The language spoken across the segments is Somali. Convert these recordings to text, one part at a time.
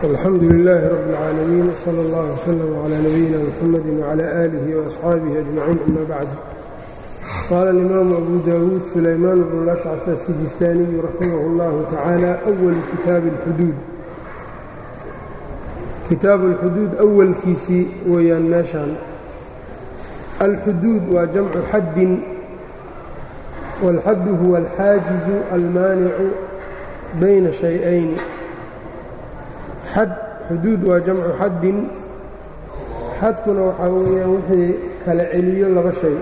alxamdu lilaahi rabi اlcaalamiin wsala allah wslm cla nabiyina mxamadi wcla aalihi waasxaabihi ajmaciin ama bacdu qaala alimaamu abu dawuud sulaymaan bnu lashcaf asijistaaniyu raximah اllahu tacaala awalu kitaabi اlxuduud kitaabu اlxuduud awalkiisii weeyaan meeshaan alxuduud waa jamcu xaddin wاlxaddu huwa alxaajizu almaanicu bayna shay-ayni xad xuduud waa jamcu xaddin xadkuna waxaa weeyaan wixii kala celiyo laba shay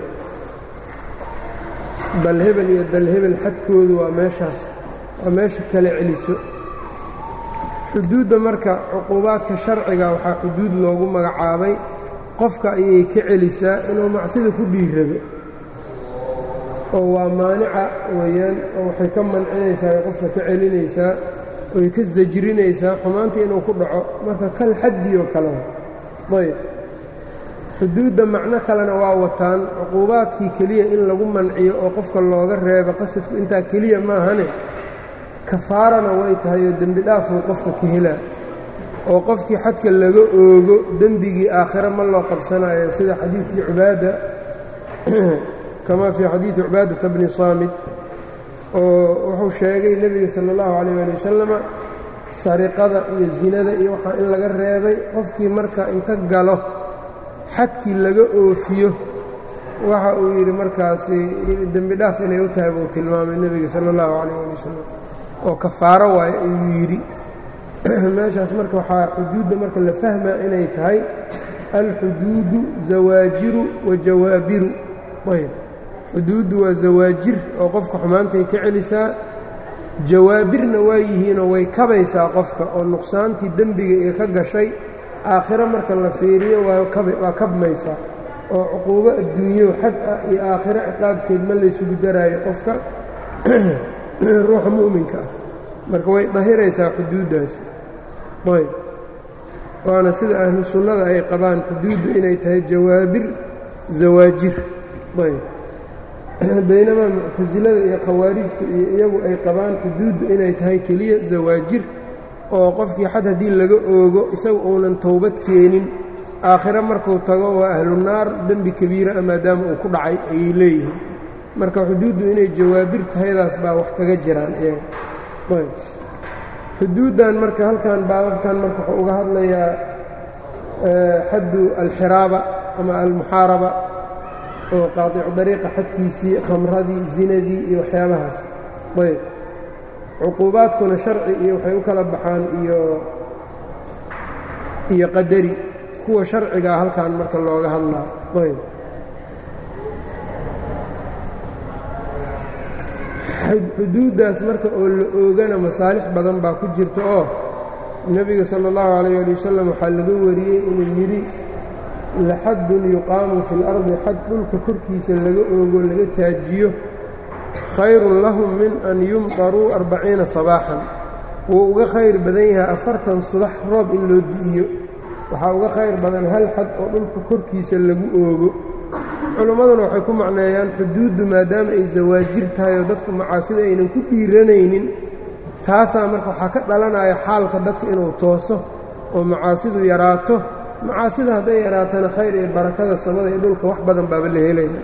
dalhebel iyo dalhebel xadkoodu waa meeshaas waa meesha kala celiso xuduudda marka cuquubaadka sharciga waxaa xuduud loogu magacaabay qofka ayay ka celisaa inuu macsida ku dhiirado oo waa maanica weeyaan oo waxay ka mancinaysaa qofka ka celinaysaa oy ka sajrinaysaa xumaanta inuu ku dhaco marka kal xaddi oo kalea ayb xuduudda macno kalena waa wataan cuquubaadkii keliya in lagu manciyo oo qofka looga reebo qasadku intaa keliya maahane kafaarana way tahay oo dembi dhaafuu qofka ka helaa oo qofkii xadka laga oogo dembigii aakhire ma loo qabsanayo sida xadiidkii cubaada kamaa fii xadiidi cubaadata bni saamit oo wuxuu sheegay nebiga sala allahu calayh ali wasalama sariqada iyo zinada iyo waxaa in laga reebay qofkii marka inta galo xadkii laga oofiyo waxa uu yidhi markaasi dembi dhaaf inay u tahay buu tilmaamay nebiga sala allahu calayh ali wasalam oo kafaaro waayo ayuu yidhi meeshaas marka waxaa xuduudda marka la fahmaa inay tahay alxuduudu zawaajiru wa jawaabiru ayb xuduuddu waa zawaajir oo qofka xumaantay ka celisaa jawaabirna waa yihiinoo way kabaysaa qofka oo nuqsaantii dembiga ee ka gashay aakhiro marka la fiiriyo waa kabmaysaa oo cuquubo adduunyo xad ah iyo aakhiro ciqaabkeed ma laysugu daraayo qofka ruuxa mu'minka ah marka way dahiraysaa xuduuddaasi ayb waana sida ahlu sunnada ay qabaan xuduuddu inay tahay jawaabir zawaajir ayb baynamaa muctasilada iyo khawaarijta iyo iyagu ay qabaan xuduuddu inay tahay keliya zawaajir oo qofkii xad haddii laga oogo isaga uunan towbad keenin aakhiro markuu tago waa ahlu naar dembi kabiira maadaama uu ku dhacay ayay leeyihiin marka xuduuddu inay jawaabir tahaydaas baa wax kaga jiraan iyaga xuduuddan marka halkan baababkan marka wuxuu uga hadlayaa xaddu alxiraaba ama almuxaaraba oo qaadicu dariiqa xadkiisii khamradii zinadii iyo waxyaabahaas ayb cuquubaadkuna sharci iyo waxay u kala baxaan iyo iyo qadari kuwa sharcigaa halkan marka looga hadlaa ayb xuduuddaas marka oo la oogana masaalix badan baa ku jirta oo nebiga sala allahu calayh ali wasalam waxaa laga wariyey inuu yidhi laxaddun yuqaamu fi اlardi xad dhulka korkiisa laga oogo laga taajiyo khayrun lahum min an yumtaruu arbaciina sabaaxan wuu uga khayr badan yahay afartan subax roob in loo di'iyo waxaa uga khayr badan hal xad oo dhulka korkiisa lagu oogo culimmaduna waxay ku macneeyaan xuduuddu maadaama ay zawaajir tahay oo dadku macaasida aynan ku dhiiranaynin taasaa marka waxaa ka dhalanaya xaalka dadka inuu tooso oo macaasidu yaraato macaasida hadday yaraatana khayr iyo barakada samada iyo dhulka wax badan baaba la helaya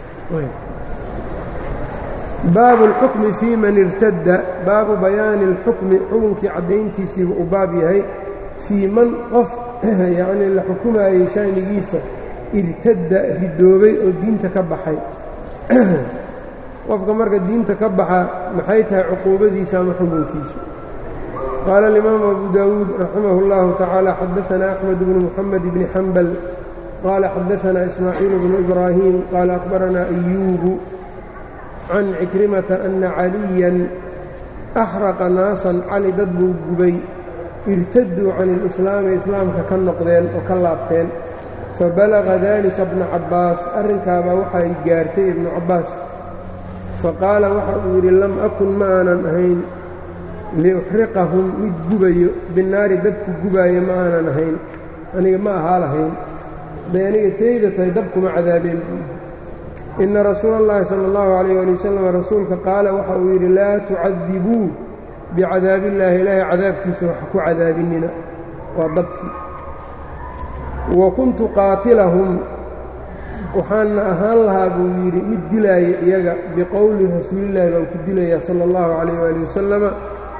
baabu اlxukmi fii man irtadda baabu bayaani اlxukmi xukunkii caddayntiisiiba uu baab yahay fii man qof yacnii la xukumaayey shaanigiisa irtadda ridoobay oo diinta ka baxay qofka marka diinta ka baxa maxay tahay cuquubadiisa ama xukunkiisu qaala alimaamu abu daawuud raximah اllahu tacaala xadaanaa axmed bnu muxamed bni xambal qaala xadaanaa ismaaciil bnu ibraahim qaala akhbaranaa ayuubu can cikrimata ana caliyan axraqa naasan cali dad buu gubay irtaduu can ilislaami islaamka ka noqdeen oo ka laabteen fabalaga dalika bna cabbaas arrinkaabaa waxay gaartay ibnu cabbaas faqaala waxa uu yidhi lam akun ma aanan ahayn liuxriqahum mid gubayo binaari dabku gubaayo ma aanan ahayn aniga ma ahaa lahayn hadday aniga teyda tahay dabkuma cadaabeen ina rasuula اllahi salى اllahu calayh ali wasalam rasuulka qaala waxa uu yidhi laa tucadibuu bicadaabillaahi ilaahay cadaabkiisa wax ku cadaabinina waa dabkii wa kuntu qaatilahum waxaana ahaan lahaa buu yidhi mid dilaaya iyaga biqowli rasuulillaahi baan ku dilayaa sala allahu calayh waali wasalama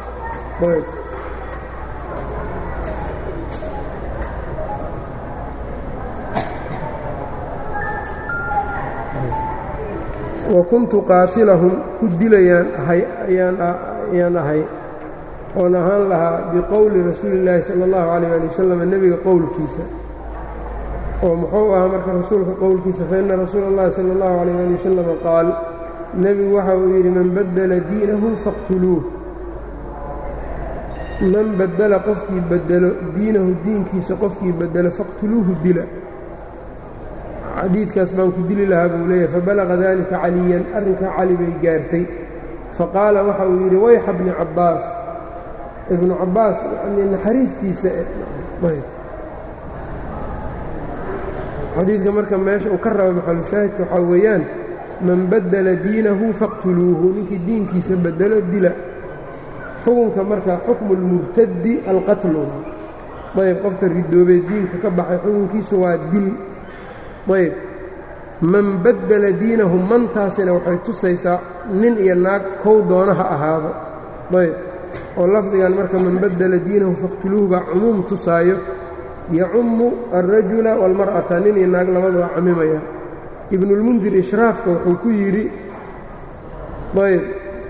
wa kuntu qaatilahum ku dilayaan ahay ayaan ahay oon ahaan lahaa biqowli rasuulillaahi sala allahu calayh ali wasalam nebiga qowlkiisa oo muxuu ahaa marka rasuulka qowlkiisa fa inna rasuula اllahi sala allahu calayh ali wasalam qaal nebigu waxa uu yidhi man baddala diinahu faqtuluuh man baddala qofkii bedelo diinahu diinkiisa qofkii bedelo faqtuluuhu dila xadiidkaas baan ku dili lahaa buu leeyahay fabalaqa dalika caliyan arrinkaa cali bay gaartay faqaala waxa uu yidhi wayxa bni cabbaas ibnu cabbaas yanii naxariistiisa xadiidka marka meesha uu ka raba maxalushaahidka waxaa weeyaan man baddala diinahu faqtuluuhu ninkii diinkiisa bedelo dila xukunka marka xukmu lmurtadi alqatlu ayb qofka ridoobee diinka ka baxay xukunkiisu waa dil ayb man baddala diinahu mantaasina waxay tusaysaa nin iyo naag kow doona ha ahaado ayb oo lafdigan marka man baddala diinahu faqtuluuhu baa cumuum tusaayo yacummu alrajula waalmar'ata nin iyo naag labadu waa camimaya ibnulmundir ishraafka wuxuu ku yidhi ayb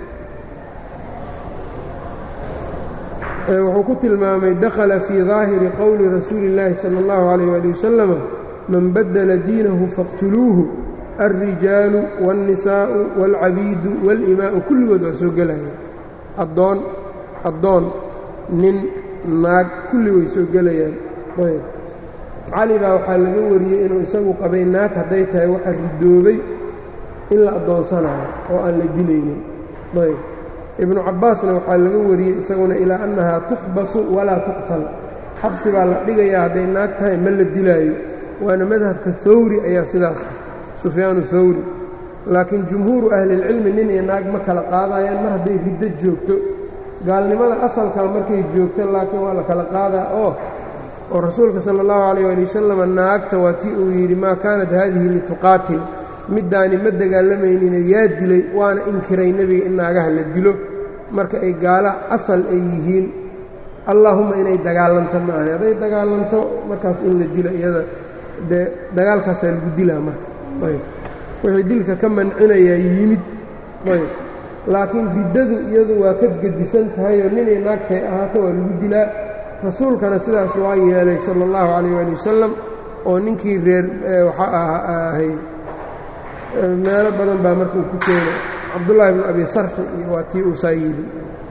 wuxuu ku tilmaamay dakhala fii daahiri qowli rasuuli اllaahi salى اllahu عalayh ali wasalama man baddala diinahu faqtuluuhu alrijaalu wاlnisaa'u wاlcabiidu wاlimaa'u kulligood waa soo gelaya addoon addoon nin naag kulli way soo gelayaan ayb cali baa waxaa laga wariyey inuu isagu qabay naag hadday tahay waxa ridoobay in la addoonsanayo oo aan la dilaynin ayb ibnu cabbaasna waxaa laga wariyey isaguna ilaa annahaa tuxbasu walaa tuqtal xabsi baa la dhigayaa hadday naag tahay ma la dilaayo waana madhabka hawri ayaa sidaas ah sufyaanu hawri laakiin jumhuuru ahlilcilmi nin iyo naag ma kala qaadayaan mar hadday riddo joogto gaalnimada asalkaa markay joogto laakiin waa la kala qaadaa oo oo rasuulka sala allahu calayh ali wasalam naagta waa tii uu yidhi maa kaanat haadihi lituqaatil middaani ma dagaallamaynine yaa dilay waana inkiray nebiga in naagaha la dilo marka ay gaala asal ay yihiin allaahumma inay dagaalanto ma ahan hadday dagaalanto markaas in la dilo iyada dee dagaalkaasaa lagu dilaa marka ayb wixii dilka ka mancinayaa yimid ayb laakiin riddadu iyadu waa ka gedisan tahayoo ninay naagtay ahaato waa lagu dilaa rasuulkana sidaas waa yeelay sala allahu calayh waali wasalam oo ninkii reer waxaa ahay meelo badan baa marka uu ku keenay cabdullaahi bnu abi sarxi iyo waa tii uu saa yidhi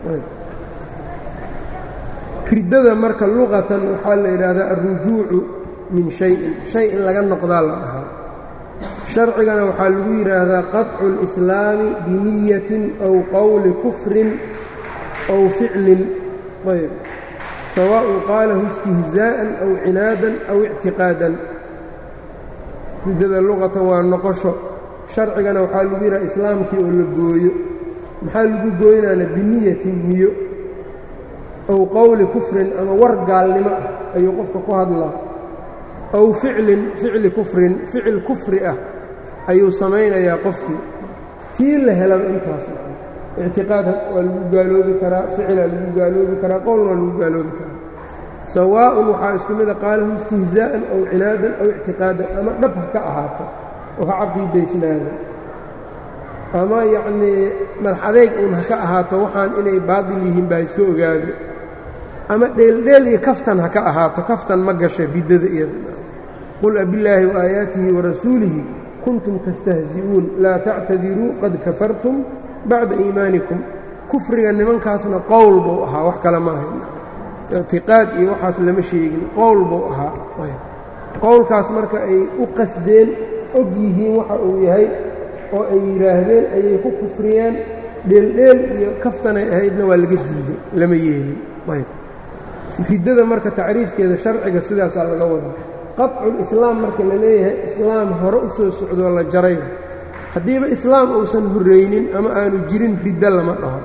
riddada marka luqatan waxaa la yidhaahdaa alrujuucu min shayin shay in laga noqdaa la dhahaa sharcigana waxaa lagu yidhaahdaa qaطcu اlislaami biniyatin aw qowli kufrin aw ficlin ayb sawaaءun qaalahu istihzaa'an aw cinaadan aw ictiqaadan riddada luqatan waa noqosho sharcigana waxaa lagu yidhaha islaamkii oo la gooyo maxaa lagu gooynaana biniyatin niyo aw qowli kufrin ama war gaalnimo ah ayuu qofka ku hadlaa aw ficlin ficli kufrin ficil kufri ah ayuu samaynayaa qofkii tii la helaba intaas ictiqaad waa lagu gaaloobi karaa ficilaa lagu gaaloobi karaa qowlna waa lagu gaaloobi karaa sawaa'un waxaa isku mida qaalahu istihzaa'an aw cinaadan aw ictiqaadan ama dhab ha ka ahaato oo ha caqiidaysnaada ama yacnii madax adeyg uun ha ka ahaato waxaan inay baatil yihiin baa iska ogaado ama dheeldheel iyo kaftan ha ka ahaato kaftan ma gasha riddada iyada qul abillaahi waaayaatihi warasuulihi kuntum tastahzi'uun laa tactadiruu qad kafartum bacda iimaanikum kufriga nimankaasna qowl buu ahaa wax kale ma ahayn ictiqaad iyo waxaas lama sheegin qowl buu ahaa qowlkaas marka ay u qasdeen og yihiin waxa uu yahay oo ay yidhaahdeen ayay ku kufriyeen dheeldheel iyo kaftanay ahaydna waa laga diiday lama yeelin riddada marka tacriifkeeda sharciga sidaasaa laga wada qaطculislaam marka la leeyahay islaam hore u soo socdoo la jaray haddiiba islaam uusan horraynin ama aanu jirin riddo lama dhaho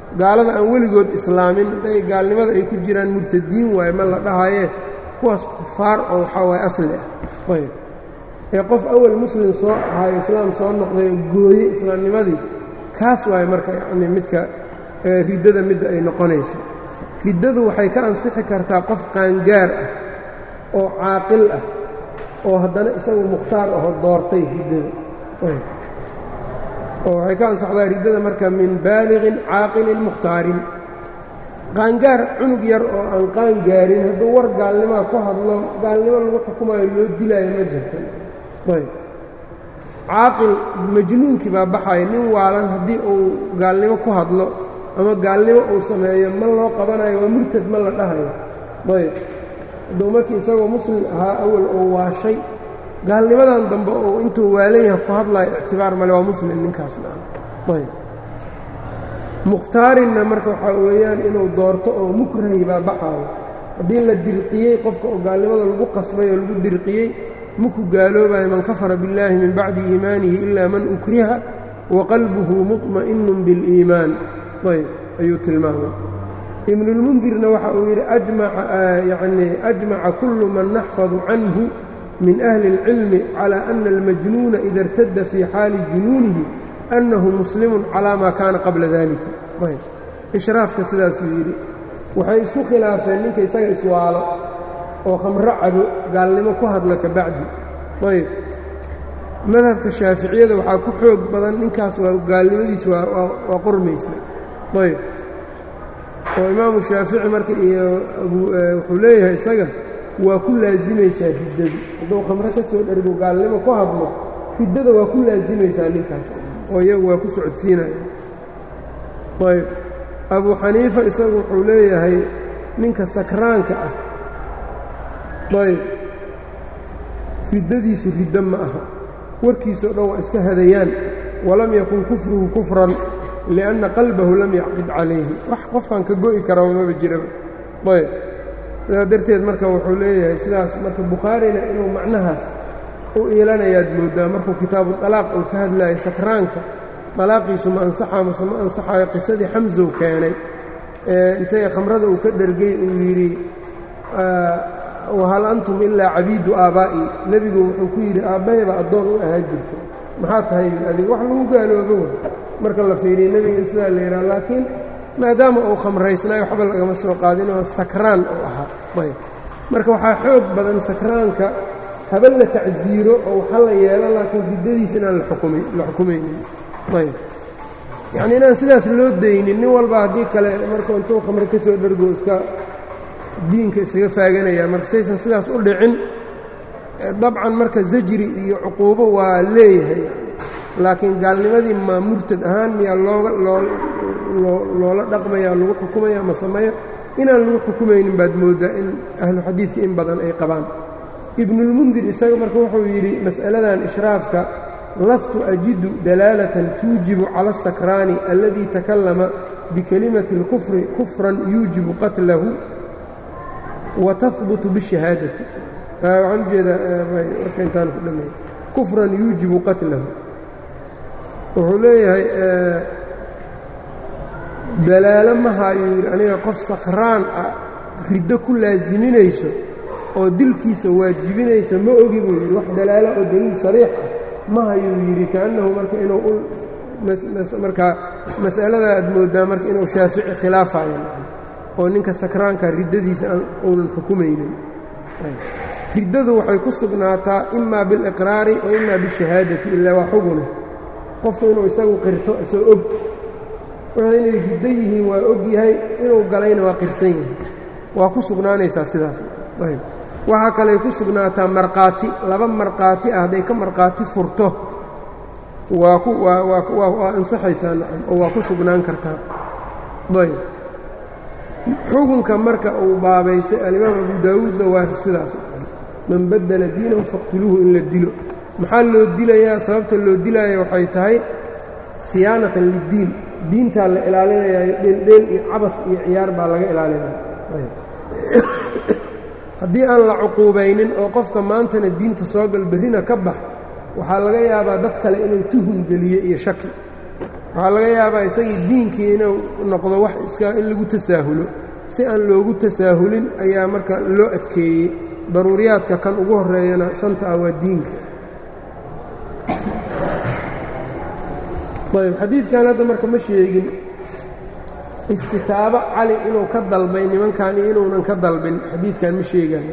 gaalada aan weligood islaamin hadday gaalnimada ay ku jiraan murtadiin waaye ma la dhahayee kuwaas kufaar oo waxaa waaye asli ah ayb ee qof awal muslim soo ahayo islaam soo noqday oo gooye islaamnimadii kaas waaye marka yacnii midka riddada midda ay noqonayso riddadu waxay ka ansixi kartaa qof qaangaar ah oo caaqil ah oo haddana isagu mukhtaar ahoo doortay riddada oo waxay ka ansaxdaa riddada marka min baaliqin caaqilin mukhtaarin qaangaar cunug yar oo aan qaangaarin hadduu war gaalnimaa ku hadlo gaalnimo lagu xukumayo loo dilaayo ma jirta ayb caaqil majnuunkii baa baxaya nin waalan haddii uu gaalnimo ku hadlo ama gaalnimo uu sameeyo ma loo qabanayo waa murtad ma la dhahayo ayb hadduu markii isagoo muslim ahaa awal oo waashay gaalnimadan dambe uu intuu waalan yaha ku hadlayo ictibaar male waa muslim ninkaasna ayb mukhtaarinna marka waxaa weeyaan inuu doorto oo mukrahi baa baxaayo haddii la dirqiyey qofka oo gaalnimada lagu qasbay oo lagu dirqiyey maku gaaloobayo man kafara biاllaahi min bacdi iimaanihi ilaa man ukriha wa qalbuhu muطmaئinun biاliimaan ayb ayuu tilmaamay ibnulmundirna waxa uu yidhi yani ajmaca kullu man naxfadu canhu min ahli اlcilmi calى ana almajnuuna ida اrtada fii xaali junuunihi annahu muslimun calaa maa kaana qabla dalika ayb ishraafka sidaasuu yidhi waxay isku khilaafeen ninka isaga iswaalo oo khamro cabo gaalnimo ku hadla ka bacdi ayb madhabka shaaficiyada waxaa ku xoog badan ninkaas waa gaalnimadiis waa qormaysa ayb oo imaamu shaafici marka iyo wuxuu leeyahay isaga waa ku laasimaysaa riddadu hadduu khamro ka soo dhergo gaalnimo ku hadlo riddada waa ku laasimaysaa ninkaas oo iyagu waa ku socodsiinaya ayb abu xaniifa isagu wuxuu leeyahay ninka sakraanka ah ayb riddadiisu riddo ma aha warkiisao dhan waa iska hadayaan walam yakun kufruhu kufran lianna qalbahu lam yacqid calayhi wax qofkan ka go'i karaba maba jiraba ayb sidaa darteed marka wuxuu leeyahay sidaas marka bukhaarina inuu macnahaas u iilanayaad mooddaa markuu kitaabu dalaaq uu ka hadlayo sakraanka dalaaqiisu ma ansaxaa mase ma ansaxayo qisadii xamsow keenay intay khamrada uu ka dhergay uu yidhi wahal antum ilaa cabiidu aabbaa'i nebigu wuxuu ku yidhi aabbahayba addoon u ahaa jirto maxaa tahay adiga wax lagu gaaloobo wa marka la fiiriya nebiga sidaa la yidhaha laakiin maadaama uu khamraysnaayo waxba lagama soo qaadinoo sakraan uu ahaa ayb marka waxaa xoog badan sakraanka haba la tacsiiro oo waxa la yeelo laakiin riddadiisa inaan la xukumaynin ayb yacni inaan sidaas loo daynin nin walba haddii kale marka intuu khamre ka soo dhergo iska diinka isaga faaganaya marka saysan sidaas u dhicin dabcan marka zajri iyo cuquubo waa leeyahay laakiin gaalnimadii maa murtad ahaan miyaa looga loola dhaqmaya lagu xukumaya ma sameeyo inaan lagu xukumaynin baad mooddaa in ahlu xadiidka in badan ay qabaan ibnulmundir isaga marka wuxuu yidhi mas'aladan ishraafka lastu ajidu dalaalatan tuujibu cala asakraani alladii takallama bikelimati اlkufri kufran yuujibu qatlahu wa tahbutu bishahaadati waxaan ujeedaa marka intaan ku dhammeey kufran yuujibu qatlahu wuxuu leeyahay dalaalo ma haayuu yidhi aniga qof sakraan ah riddo ku laasiminayso oo dilkiisa waajibinaysa ma ogi buu yidhi wax dalaalo oo daliil sariix ah ma hayuu yidhi kaannahu marka inuu markaa mas'alada aad mooddaa marka inuu shaafici khilaafayo oo ninka sakraanka riddadiisa uunan xukumaynin riddadu waxay ku sugnaataa imaa biliqraari wa imaa bishahaadati ilaa waa xuguna qofku inuu isagu qirto isoo og wuxuu inay riddo yihiin waa og yahay inuu galayna waa qirsan yahay waa ku sugnaanaysaa sidaas waxaa kaley ku sugnaataa markhaati laba markhaati ah hadday ka markhaati furto waa ku waa ansaxaysaa nacam oo waa ku sugnaan kartaa ayb xukunka marka uu baabaysay alimaam abu daawuudna waa sidaas man baddala diinahu faqtuluuhu in la dilo maxaa loo dilayaa sababta loo dilaya waxay tahay siyaanatan liddiin diintaa la ilaalinayaayo dheeldheel iyo cabas iyo ciyaar baa laga ilaalinaya haddii aan la cuquubaynin oo qofka maantana diinta soo gal berrina ka bax waxaa laga yaabaa dad kale inuu tuhum geliye iyo shaki waxaa laga yaabaa isagii diinkii inuu noqdo wax iska in lagu tasaahulo si aan loogu tasaahulin ayaa marka loo adkeeyey daruuriyaadka kan ugu horeeyana shanta ah waa diinka ayb xadiidkan hadda marka ma sheegin istitaabo cali inuu ka dalbay nimankan iyo inuunan ka dalbin xadiidkan ma sheegayo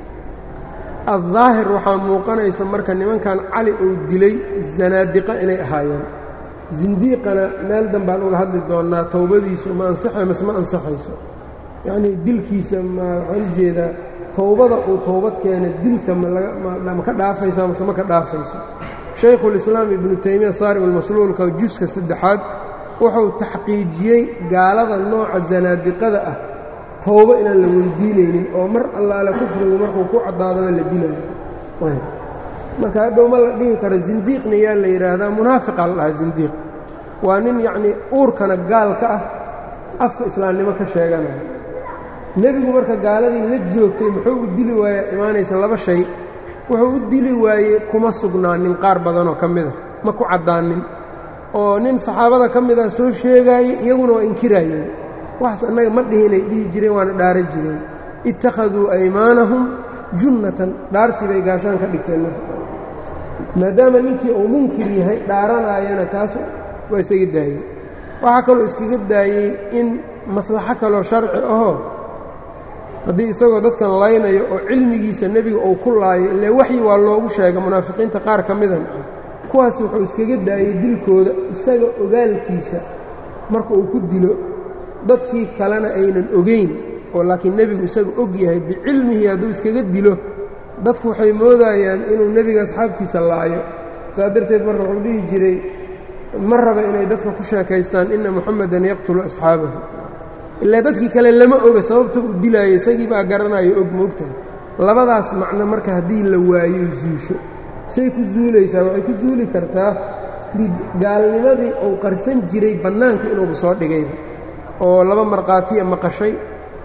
addaahir waxaa muuqanaysa marka nimankan cali uu dilay zanaadiqa inay ahaayeen zindiiqana meel danbaan uga hadli doonnaa towbadiisu ma ansaxay mase ma ansaxayso yacnii dilkiisa ma waxaan ujeedaa towbada uu towbad keena dilka ma ka dhaafaysaa mase ma ka dhaafayso shaykhulislaam ibnu taymiya saarib almasluulka juska saddexaad wuxuu taxqiijiyey gaalada nooca zanaadiqada ah towbo inaan la weydiinaynin oo mar allaale kufrigu markuu ku caddaadaba la dilayo marka hadhow ma la dhihi karo zindiiqna yaa la yidhaahdaa munaafiqaa la dhahaa zindiiq waa nin yacnii uurkana gaalka ah afka islaamnimo ka sheeganaya nebigu marka gaaladii la joogtay muxuu u dili waayaa imaanaysa laba shay wuxuu u dili waayey kuma sugnaanin qaar badanoo ka mida ma ku caddaanin oo nin saxaabada ka mid ah soo sheegaayey iyaguna waa inkiraayeen waxaas annaga ma dhihinay dhihi jireen waana dhaaran jireen ittakhaduu aymaanahum junnatan dhaartii bay gaashaan ka dhigteen maadaama ninkii uu munkir yahay dhaaranaayana taas waa isaga daayey waxaa kaloo iskaga daayey in maslaxo kaloo sharci ahoo haddii isagoo dadkan laynayo oo cilmigiisa nebiga uu ku laayo ile waxyi waa loogu sheega munaafiqiinta qaar ka midan kuwaas wuxuu iskaga daayey dilkooda isaga ogaalkiisa marka uu ku dilo dadkii kalena aynan ogeyn oo laakiin nebigu isaga og yahay bicilmihi hadduu iskaga dilo dadku waxay moodayaan inuu nebiga asxaabtiisa laayo saa darteed marka wuxuu dhihi jiray ma raba inay dadka ku sheekaystaan inna muxamedan yaqtulu asxaabahu ilaa dadkii kale lama oga sababta u dilaayo isagii baa garanayo og moogtahay labadaas macno marka haddii la waayo zuusho say ku zuulaysaa waxay ku zuuli kartaa gaalnimadii uu qarsan jiray bannaanka inuuba soo dhigayba oo laba markhaatiya maqashay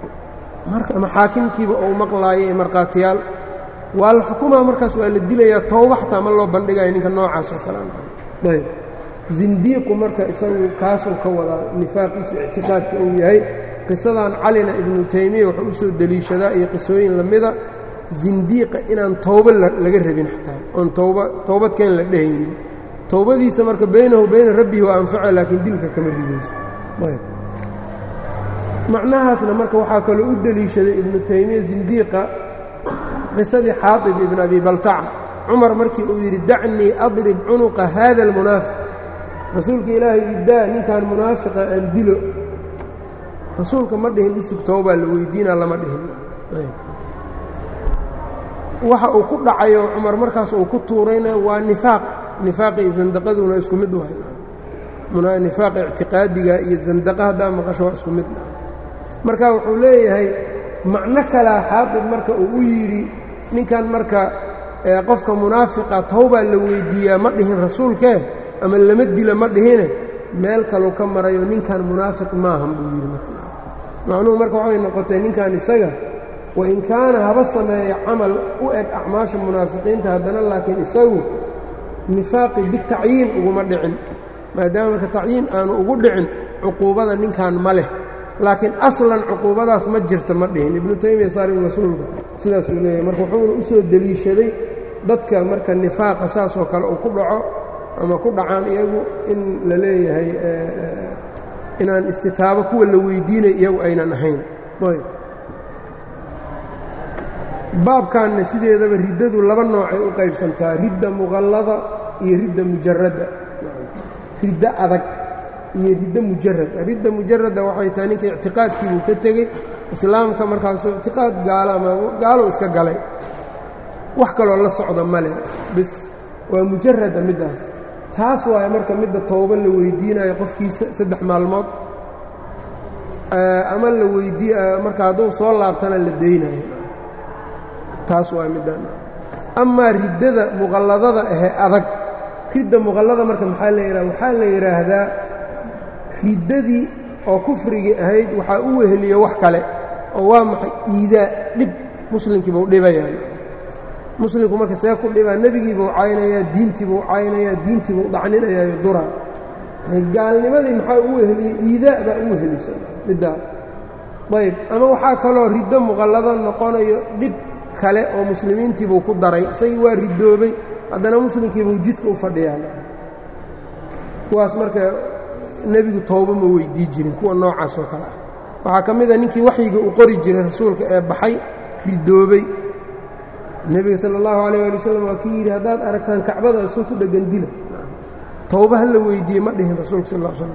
ama xaakimkiiba uu maqlaayo ee markhaatiyaal waa la xukumaa markaas waa la dilayaa tooba xataa ma loo bandhigayo ninka noocaas oo kale ayb zindiiqu marka isagu kaasuu ka wadaa nifaaqiisu ictiqaadka uu yahay qisadan calina ibnu taymiya wuxuu u soo deliishadaa iyo qisooyin lamida zindiiqa inaan towbo laga rabin xataa oon tooba toobadkeen la dhehaynin towbadiisa marka baynahu bayna rabbihi waa anfaca laakiin dilka kama ridayso macnahaasna marka waxaa kaloo u deliishaday ibnu taymiya zindiiqa qisadii xaatib ibn abi baltaca cumar markii uu yidhi dacnii adrib cunuqa haada almunaafiq rasuulka ilaahay iddaa ninkan munaafiqa aan dilo rasuulka ma dhihin isig toobaa la weydiinaa lama dhihin waxa uu ku dhacayo cumar markaas uu ku tuurayna waa nifaaq nifaaqi iyo sandaqaduna isku mid wahay nifaaqa ictiqaadiga iyo sandaqa haddaa maqasho waa isku mid marka wuxuu leeyahay macno kalaa xaatib marka uu u yidhi ninkan marka qofka munaafiqa towbaa la weyddiiyaa ma dhihin rasuulkee ama lama dila ma dhihine meel kaluu ka marayo ninkan munaafiq maahan buu yidhi macnuhu marka waxay noqotay ninkan isaga wain kaana haba sameeya camal u eg acmaasha munaafiqiinta haddana laakiin isagu nifaaqi bitacyiin uguma dhicin maadaama marka tacyiin aanu ugu dhicin cuquubada ninkan ma leh laakiin aslan cuquubadaas ma jirta ma dhihin ibnu taymiya saarib mas-uulka sidaasuu leeyahay marka wuxuuna u soo deliishaday dadka marka nifaaqa saasoo kale uu ku dhaco ama ku dhacaan iyagu in la leeyahay inaan istitaabo kuwa la weydiinay iyagu aynan ahayn ayb baabkanna sideedaba riddadu laba noocay u qaybsantaa ridda muqallada iyo ridda mujaradda riddo adag iyo riddo mujarada ridda mujarada waxay tahay ninka ictiqaadkiibuu ka tegey islaamka markaasuu ictiqaad gaalo ama gaalou iska galay wax kaloo la socda male bis waa mujarada middaas taas waaye marka midda toobo la weydiinayo qofkiisa saddex maalmood ama la weydii marka hadduu soo laabtana la deynayo taas waa middaan amaa riddada muqalladada ahee adag ridda muqallada marka maxaa la yidhaha waxaa la yidhaahdaa riddadii oo kufrigii ahayd waxaa u weheliya wax kale oo waa maxay iidaa dhib muslimkiibuu dhibayaan muslimku marka see ku dhibaa nebigiibuu caynayaa diintiibuu caynayaa diintiibuu dhacninayaayo dura gaalnimadii maxaa u weheliyey iidaa baa u wehelisa middaa ayb ama waxaa kaloo riddo muqallado noqonayo dhib kale oo muslimiintiibuu ku daray isagii waa ridoobay haddana muslimkiibuu jidka u fadhiyaa kuwaas marka nebigu toobo ma weydii jirin kuwa noocaas oo kale ah waxaa ka mid a ninkii waxyiga u qori jiray rasuulka ee baxay ridoobay nebiga sala allahu calayh ali wasalam waa kii yidhi haddaad aragtaan kacbada isoo ku dheggan dila towba ha la weydiiyey ma dhihin rasuulka sal slam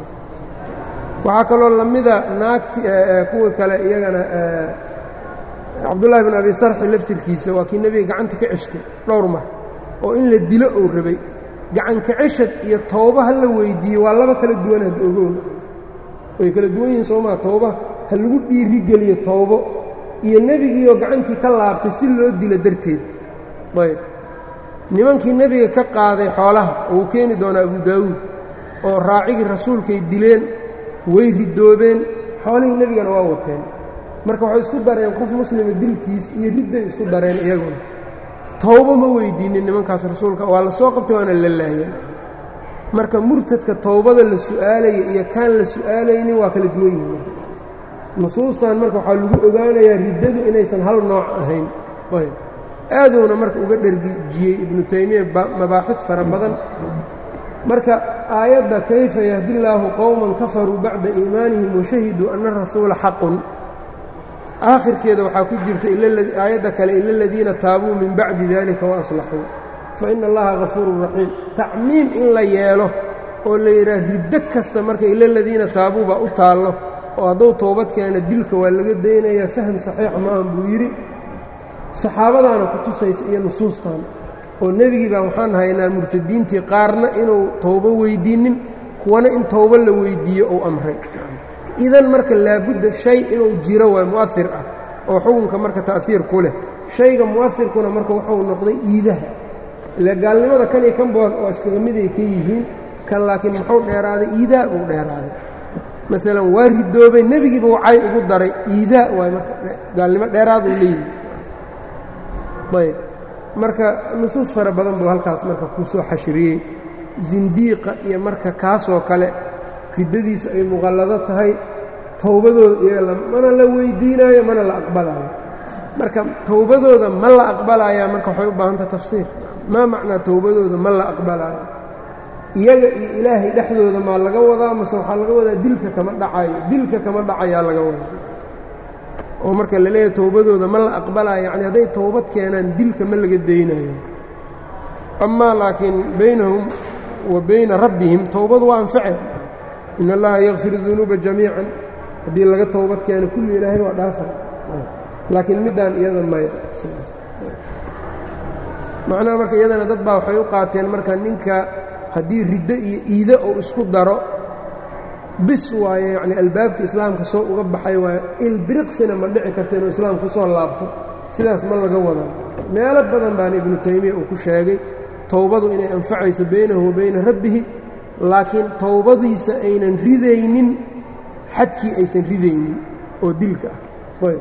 waxaa kaloo lamida naagti kuwa kale iyagana cabdullaahi bin abi sarxi laftirkiisa waa kii nebiga gacanta ka ceshtay dhowr mar oo in la dilo uu rabay gacanka ceshad iyo towba ha la weydiiyey waa laba kala duwan had ogown way kala duwan yihiin soomaa towba ha lagu dhiirigeliyo towbo iyo nebigiioo gacantii ka laabtay si loo dilo darteed ayb nimankii nebiga ka qaaday xoolaha oo uu keeni doonaa abu daawuud oo raacigii rasuulkay dileen way ridoobeen xoolihii nebigana waa wateen marka waxay isku dareen qof muslima dilkiis iyo ridday isku dareen iyaguna towbo ma weydiinin nimankaas rasuulka waa la soo qabtay waana la laayeen marka murtadka towbada la su'aalaya iyo kaan la su'aalaynin waa kala duwan yihin nusuustan marka waxaa lagu ogaanayaa riddadu inaysan hal nooc ahayn ayb aaduuna marka uga dhergijiyey ibnu taymiya mabaaxid fara badan marka aayadda kayfa yahdi llaahu qowman kafaruu bacda iimaanihim washahiduu ana rasuula xaqun aakhirkeeda waxaa ku jirta aayadda kale ila aladiina taabuu min bacdi dalika waaslaxuu fa ina allaha gafuurun raxiim tacmiim in la yeelo oo la yidhaah riddo kasta marka ila aladiina taabuu baa u taallo oo hadduu toobad keena dilka waa laga daynayaa faham saxiixa maahan buu yidhi saxaabadaana ku tusaysa iyo nusuustan oo nebigii baa waxaan haynaa murtadiintii qaarna inuu towbo weyddiinnin kuwana in towbo la weyddiiyo uu amray idan marka laabudda shay inuu jiro waa mu'ahir ah oo xukunka marka ta'hiir ku leh shayga mu'ahirkuna marka wuxuu noqday iidaha ile gaalnimada kan iyo kan bood oo iskaga miday ka yihiin kan laakiin muxuu dheeraaday iidaa buu dheeraaday maalan waa ridoobay nebigiiba wacay ugu daray iidaa waay marka gaalnimo dheeraad uu leeyihi ayb marka nusuus fara badan buu halkaas marka ku soo xashriyey zindiiqa iyo marka kaasoo kale riddadiisu ay muqallado tahay towbadooda iyaga mana la weydiinaayo mana la aqbalaayo marka towbadooda ma la aqbalaayaa marka waxay u baahantaha tafsiir maa macnaa towbadooda ma la aqbalaayo iyaga iyo ilaahay dhexdooda maa laga wadaa mase waxaa laga wadaa dilka kama dhacayo dilka kama dhacayaa laga wadaa oo marka la leeyahay towbadooda ma la aqbalaayo yacni hadday towbad keenaan dilka ma laga daynayo amaa laakiin baynahum wa bayna rabbihim towbadu waa anface in allaha yakfir dunuuba jamiican haddii laga towbad keeno kulli ilaahay waa dhaafa laakiin middaan iyada maya macnaha marka iyadana dad baa waxay u qaateen marka ninka haddii riddo iyo iido uu isku daro bis waaye yacni albaabka islaamka soo uga baxay waaye ilbiriqsina ma dhici karta inuu islaamku soo laabto sidaas ma laga wada meelo badan baana ibnu taymiya uu ku sheegay towbadu inay anfacayso baynahu wa bayna rabbihi laakiin towbadiisa aynan ridaynin xadkii aysan ridaynin oo dilka ah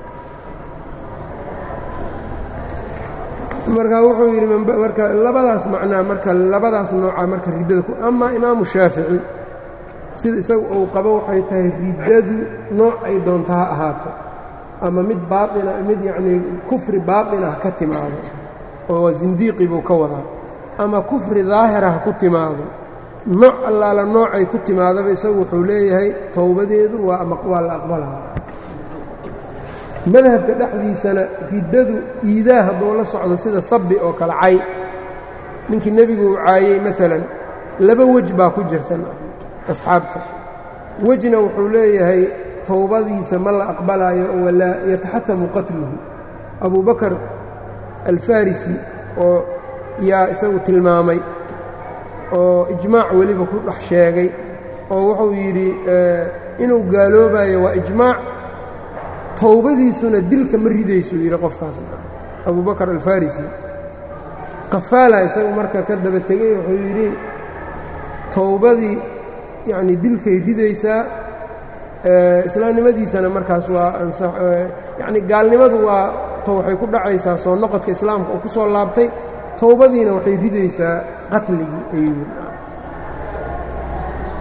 marka wuxuu yidhi marka labadaas macnaa marka labadaas nooca marka riddada ku amaa imaamu shaafici sida isagu uu qabo waxay tahay riddadu nooc ay doonta ha ahaato ama mid baaina mid yacnii kufri baaطin ah ka timaado oo zindiiqi buu ka wadaa ama kufri daahira ha ku timaado nooc allaala noocay ku timaadaba isagu wuxuu leeyahay towbadeedu waa waa la aqbalaa madhabka dhexdiisana riddadu iidaa hadduu la socdo sida sabbi oo kale cay ninkii nebigu uu caayey maalan laba wej baa ku jirta asxaabta wejna wuxuu leeyahay towbadiisa ma la aqbalaayo walaa yataxatamu qatluhu abuu bakar alfarisi oo yaa isagu tilmaamay oo ijmaac weliba ku dhex sheegay oo wuxuu yidhi inuu gaaloobayo waa ijmaac towbadiisuna dilka ma ridayso yidhi qofkaas abuu bakar alfarisi qafaala isagu marka ka daba tegey wuxuu yidhi towbadii yacni dilkay ridaysaa islaamnimadiisana markaas waa yacni gaalnimadu waa to waxay ku dhacaysaa soo noqodka islaamka uu ku soo laabtay towbadiina waxay ridaysaa qatligii ayuu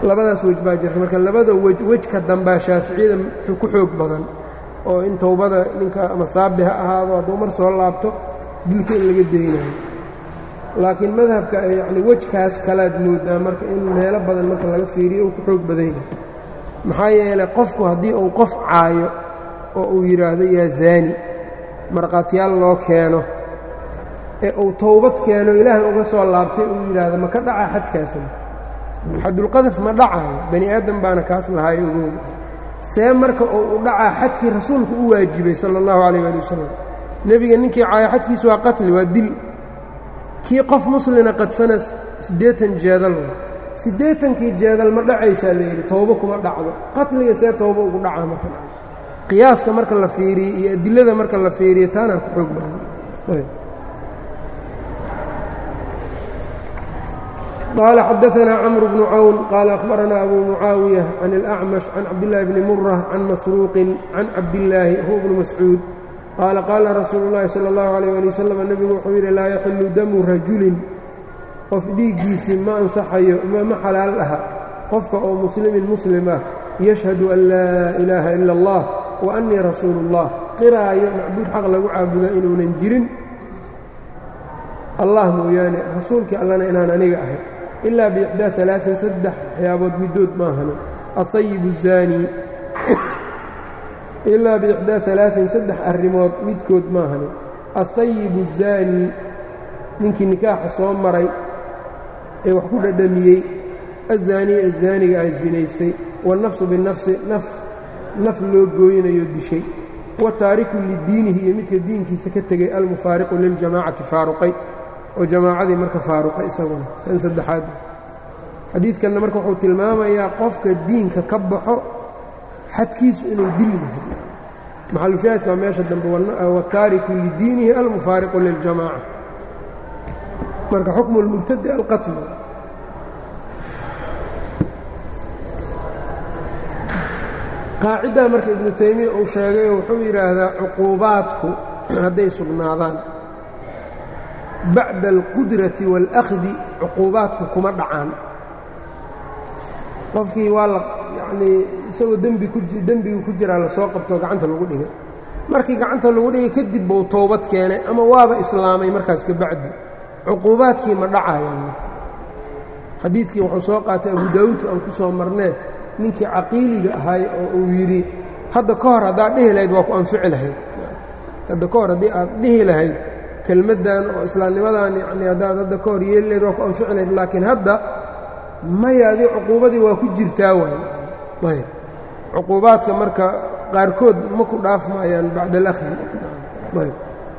labadaas wej baa jirta marka labada wej wejka dambaa shaaficiyada ku xoog badan oo in towbada ninka ama saabi ha ahaado hadduu mar soo laabto dilka in laga daynayo laakiin madhabka yacni wejkaas kalaad moodaa marka in meelo badan marka laga fiiriyo uu ku xoog badan yahay maxaa yeelay qofku haddii uu qof caayo oo uu yidhaahdo yaa zaani markhaatiyaal loo keeno ee uu towbad keeno ilaahay uga soo laabtay uu yidhaahdo ma ka dhacaa xadkaasna xadulqadaf ma dhacayo bani aadam baana kaas lahaay ogow see marka uu u dhacaa xadkii rasuulku u waajibay sala allahu calayh ali wasalam nebiga ninkii caayo xadkiisu waa qatli waa dil kii qof muslina qadfana siddeetan jeedal siddeetankii jeedal ma dhacaysaa la yidhi towbo kuma dhacdo qatliga see towbo ugu dhacaa marka qiyaaska marka la fiiriye iyo adilada marka la fiiriyo taanaa ku xoog badan قال xدثنا cمرو بن cwn qال أخبرنا أbو معاaوية عن الأعمش عن cabدالله بن مرة عن مسروق عن cabداللaahi هو بن مسعوud qاaل qاala رasuuل اللhi صلى الله عليه لي وسلم نبgu wuxuu yidhi laa يxiل dmu رajuلin qof dhiiggiisii ma ansaxayo ma xalaal aha qofka oo muslimin muslim ah yشhهد أn laa إلaaha إلا الlah وأنii rasuul الlah qiraayo macbuud xaq lagu caabuda inuunan jirin allah mooyaane rasuulkii allana inaan aniga ahay ilaa biixdaa alaain saddex waxyaabood middood maahane ahayibu zaani ilaa biixdaa alaain saddex arrimood midkood maahane ahayibu zaani ninkii nikaaxa soo maray ee wax ku dhadhamiyey azaaniy azaaniga ah zinaystay wاnnafsu binafsi naf naf loo gooynayo dishay wataariku lidiinihi iyo midka diinkiisa ka tegay almufaariqu liljamaacati faaruqay oo jamaacadii marka faaruqay isaguna kan saddexaad xadiidkanna marka wuxuu tilmaamayaa qofka diinka ka baxo xadkiisu inuu dil yahay maxalushaahidka waa meesha dambe wataariku lidiinihi almufaariqu liljamaaca marka xukmu اlmurtadi alqatlu qaaciddaa marka ibnu taymiya uu sheegay oo wuxuu yidhaahdaa cuquubaadku hadday sugnaadaan bacda alqudrati wاlأkhdi cuquubaadku kuma dhacaan qofkii waa la yacnii isagoo dembi ku dembigu ku jiraa lasoo qabtoo gacanta lagu dhigay markii gacanta lagu dhigay kadib buu toobad keenay ama waaba islaamay markaas ka bacdi cuquubaadkii ma dhacayaan xadiidkii wuxuu soo qaatay abu daawuud aan ku soo marnee ninkii caqiiliga ahay oo uu yidhi hadda ka hor haddaad dhihi lahayd waa ku anfici lahayd hadda ka hor haddii aad dhihi lahayd kelmaddan oo islaamnimadan yacnii haddaad hadda ka hor yeeli lahayd waa ku anfici lahayd laakiin hadda maya adii cuquubadii waa ku jirtaa waay ayb cuquubaadka marka qaarkood ma ku dhaafmayaan bacda alahri ayb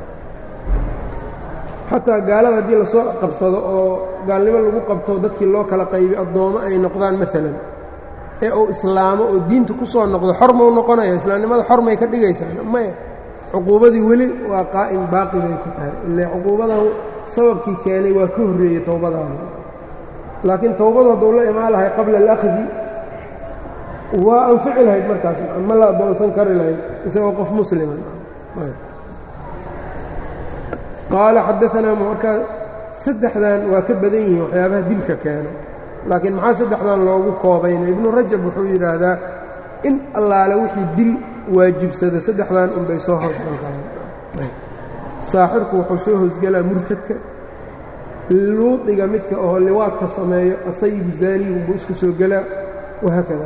xataa gaalada haddii lasoo qabsado oo gaalnimo lagu qabto dadkii loo kala qaybiy addoommo ay noqdaan maalan ee uu islaamo oo diinta ku soo noqdo xor mau noqonaya islaamnimada xor may ka dhigaysaan maya cuquubadii weli waa qaa'im baaqi bay ku tahay ile cuquubadan sababkii keenay waa ka horreeyey towbadaada laakiin towbadu hadduu la imaan lahay qabla alahdi waa anfici lahayd markaas ma la addoonsan kari lahayd isagoo qof muslima qaala xadaanaa markaa saddexdan waa ka badan yihiin waxyaabaha dilka keeno laakiin maxaa saddexdan loogu koobayna ibnu rajab wuxuu yidhaahdaa in allaale wixii dil waajibsada saddexdan unbay soo hoosgal karaan saaxirku wuxuu soo hoosgelaa murtadka luudiga midka oo liwaadka sameeyo ahayibu zaaniyi unbuu iska soo gelaa wahaakada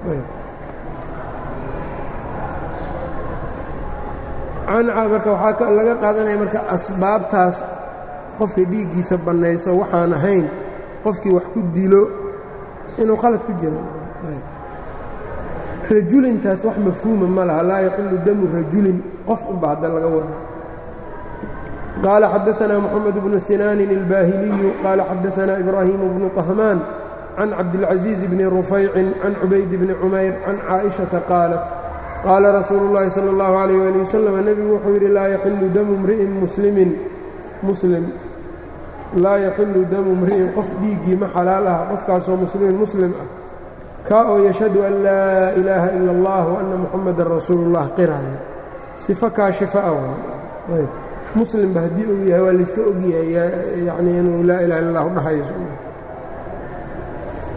marka waxaa laga qaadanaya marka asbaabtaas qofka dhiiggiisa bannayso waxaan ahayn qofkii wax ku dilo inuu khalad ku jiro rajulintaas wax mafhuuma ma laha laa yaxilu damu rajulin qof unba hadda laga wada qaala xadaanaa moxamed bnu sinaanin اlbaahiliyu qaala xadaanaa ibraahimu bnu طahmaan can cabdilcaزiiz bni rufaycin can cubayd bni cumayr can caaئiشhaةa qaalat qaala rasuulu اllahi salى اllahu عalيh ali wasalam nebigu wuxuu yidhi laa yaxilu damu mri'in muslimin muslim laa yaxilu damu mri'in qof dhiiggii ma xalaal ah qofkaasoo muslimin muslim ah kaa oo yashhadu an laa ilaaha ila اllah وanna muxamadan rasuulu اllah qiraya sifo kaashifa ah ayb muslimba haddii uu yahay waa layska ogyahay yanii inuu laa ilaha illa اllah dhahayo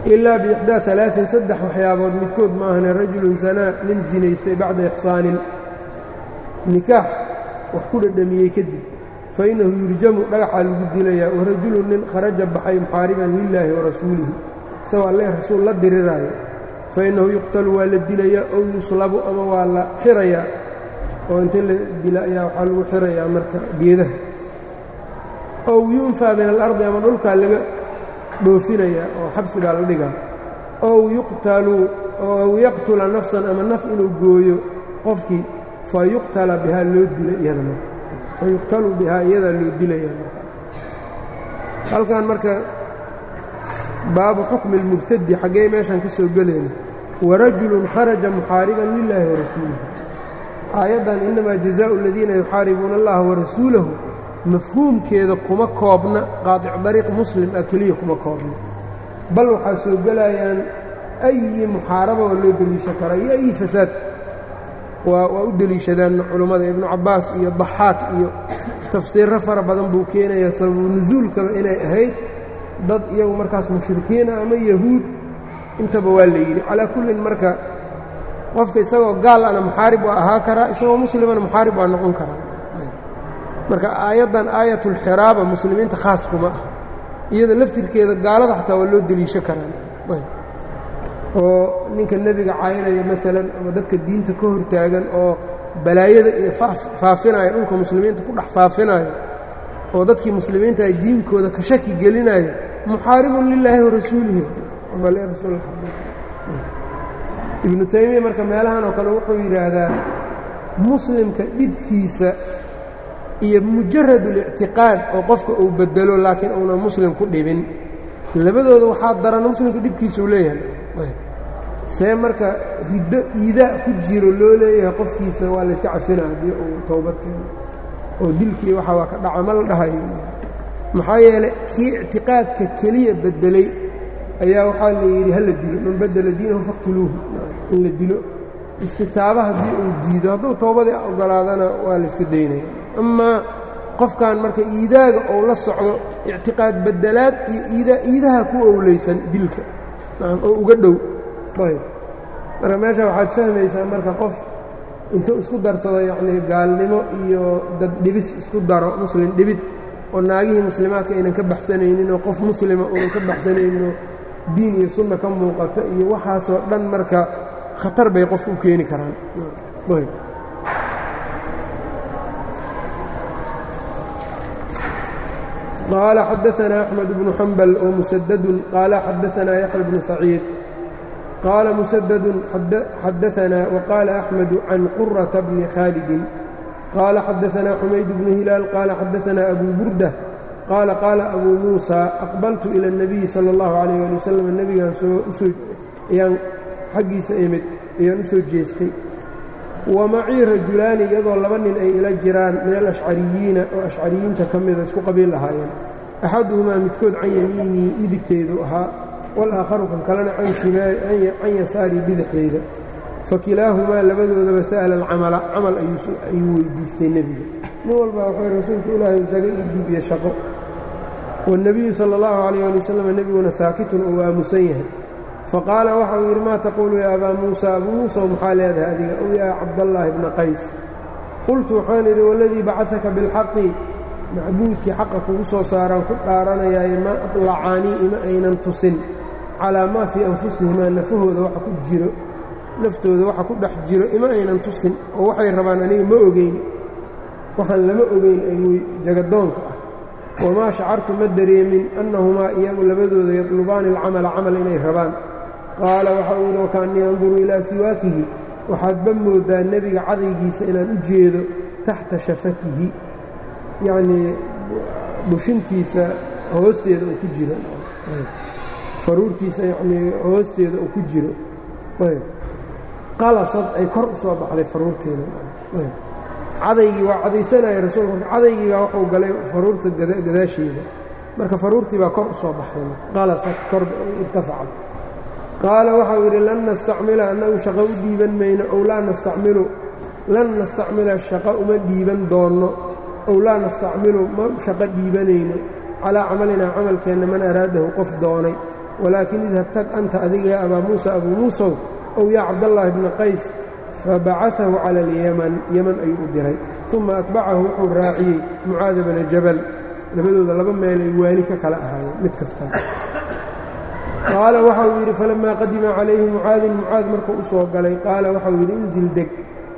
ilaa biixdaa alaain saddex waxyaabood midkood ma ahane rajulun sanaa nin sinaystay bacda ixsaanin nikaax wax ku dhadhamiyey kadib fa innahu yurjamu dhagaxaa lagu dilayaa warajulun nin kharaja baxay muxaariban lilaahi wa rasuulihi isagoo alleh rasuul la diriraayo fa innahu yuqtalu waa la dilayaa ow yuslabu ama waa la xirayaa oo inta la dila ayaa waxaa lagu xirayaa marka geedaha ow yunfaa min alardi ama dhulkaa laga dhoofinayaa oo xabsi baa la dhigaa ow yuqtalu ow yaqtula nafsan ama naf inuu gooyo qofkii fa yuqtala bihaa loo dila iyada marka fa yuqtalu bihaa iyadaa loo dilaya halkan marka baabu xukmi اlmubtadi xaggee meeshaan ka soo gelayna warajulun kharaja muxaariban lilaahi warasuulihi aayaddan innamaa jazaau aladiina yuxaaribuuna allaha warasuulahu mafhuumkeeda kuma koobna qaadic dariiq muslim ah keliya kuma koobna bal waxaa soo gelayaan ayi muxaaraba oo loo deliisho karaa iyo ayi fasaad waa waa u deliishadaan culummada ibnu cabbaas iyo daxaaq iyo tafsiirro fara badan buu keenayaa sababu nusuulkaba inay ahayd dad iyagu markaas mushrikiina ama yahuud intaba waa la yidhi calaa kullin marka qofka isagoo gaal ana muxaarib waa ahaa karaa isagoo muslimana muxaarib waa noqon karaa marka aayaddan aayatulxiraaba muslimiinta khaas kuma ah iyada laftirkeeda gaalada xataa waa loo deliisho karaa oo ninka nebiga caynaya maalan ama dadka diinta ka hortaagan oo balaayada iyo faafinaya dhulka muslimiinta ku dhex faafinayo oo dadkii muslimiinta ay diinkooda ka shaki gelinaya muxaaribun lilaahi warasuulihi ibnu taymiya marka meelahan oo kale wuxuu yidhaahdaa muslimka dhibkiisa iyo mujarad اlictiqaad oo qofka uu bedelo laakiin uunan muslim ku dhibin labadooda waxaa daran muslimka dhibkiisa uu leeyahay see marka riddo iidaa ku jiro loo leeyahay qofkiisa waa layska cafina haddii uu towbad keeno oo dilkii waxa waa ka dhaca ma la dhahayo maxaa yeelay kii ictiqaadka keliya bedelay ayaa waxaa la yidhi hala dilo man badela diinahu faqtuluuhu in la dilo istitaaba haddii uu diido hadduu towbadii ogolaadana waa layska daynaya amaa qofkan marka iidaaga ou la socdo ictiqaad bedelaad iyo iidaa iidaha ku owleysan dilka oo uga dhow ayb marka meesha waxaad fahmaysaa marka qof intuu isku darsado yacnii gaalnimo iyo dad dhibis isku daro muslim dhibid oo naagihii muslimaadka aynan ka baxsanaynin oo qof muslima uunan ka baxsanayninoo diin iyo sunna ka muuqato iyo waxaasoo dhan marka khatar bay qofka u keeni karaan ayb قال xدثنا أحمد بن حنبل ومسدد قال xدثنا يحيى بن سعيid قال مسدد xدثنا وقال أحمد عن قرة بن khالد قال xدثنا حميد بن هلال قال xدثنا أبو بردة قال قال أبو موسى أقبلت إلى النبي صلى الله عليه ولي وسلم نبgaan ayaan xaggiisa imid ayaan u soo jeestay wamacii rajulaani iyadoo laba nin ay ila jiraan min alashcariyiina oo ashcariyiinta ka mida isku qabiil lahaayeen axaduhumaa midkood can yamiinii midigteydu ahaa walaakharu kan kalena can yasaarii bidixdeyda fakilaahumaa labadoodaba sa'ala alcamala camal ayuu weydiistay nebiga nin walbaa wuxuu rasuulka ilaahay taga ii diib iyo shaqo waاnnebiyu sala اllahu calayh ali wasalam nebiguna saakitun uu aamusan yahay faqaala waxa uu yidhi maa taquulu yaa abaa muusa abuu muusa maxaa leedahay adiga ow yaa cabdallaahi bna qays qultu waxaan idhi waladii bacadaka bilxaqi macbuudkii xaqa kugu soo saaraan ku dhaaranayaaye ma aطlacaanii ima aynan tusin calaa maa fii anfusihimaa nafahooda waxa ku jiro naftooda waxa ku dhex jiro ima aynan tusin oo waxay rabaan aniga ma ogeyn waxaan lama ogeyn ay jagadoonka ah wamaa shacartu ma dareemin annahumaa iyagu labadooda yadlubaani alcamala camal inay rabaan qaala waxa uu yidhi wakaannii anduru ilaa siwaakihi waxaadba mooddaa nebiga cadaygiisa inaan u jeedo taxta shafatihi yacnii bushintiisa hoosteeda uu ku jiro faruurtiisa yacnii hoosteeda uu ku jiro qalasad ay kor u soo baxday faruurteeda cadaygii waa cadaysanaya rasuulka marka cadaygii baa wuxuu galay faruurta gadaasheeda marka faruurtii baa kor u soo baxday qalasad kor irtafacad qaala waxau yidhi lan nastacmila annagu shaqo u dhiiban mayno ow laa nastacmilu lan nastacmila shaqo uma dhiiban doonno ow laa nastacmilu ma shaqo dhiibanayno calaa camalinaa camalkeenna man araadahu qof doonay walaakin idhab tag anta adiga yaa abaa muusa abuu muusow ow yaa cabdallaahi bna qays fabacaahu cala alyaman yeman ayuu u diray uma atbacahu wuxuu raaciyey mucaada bna jabal labadooda laba meel ay waali ka kala ahaayeen mid kastaa qaala waxa uu yidhi falammaa qadima calayhi mucaadin mucaad markuu u soo galay qaala waxau yidhi inzil deg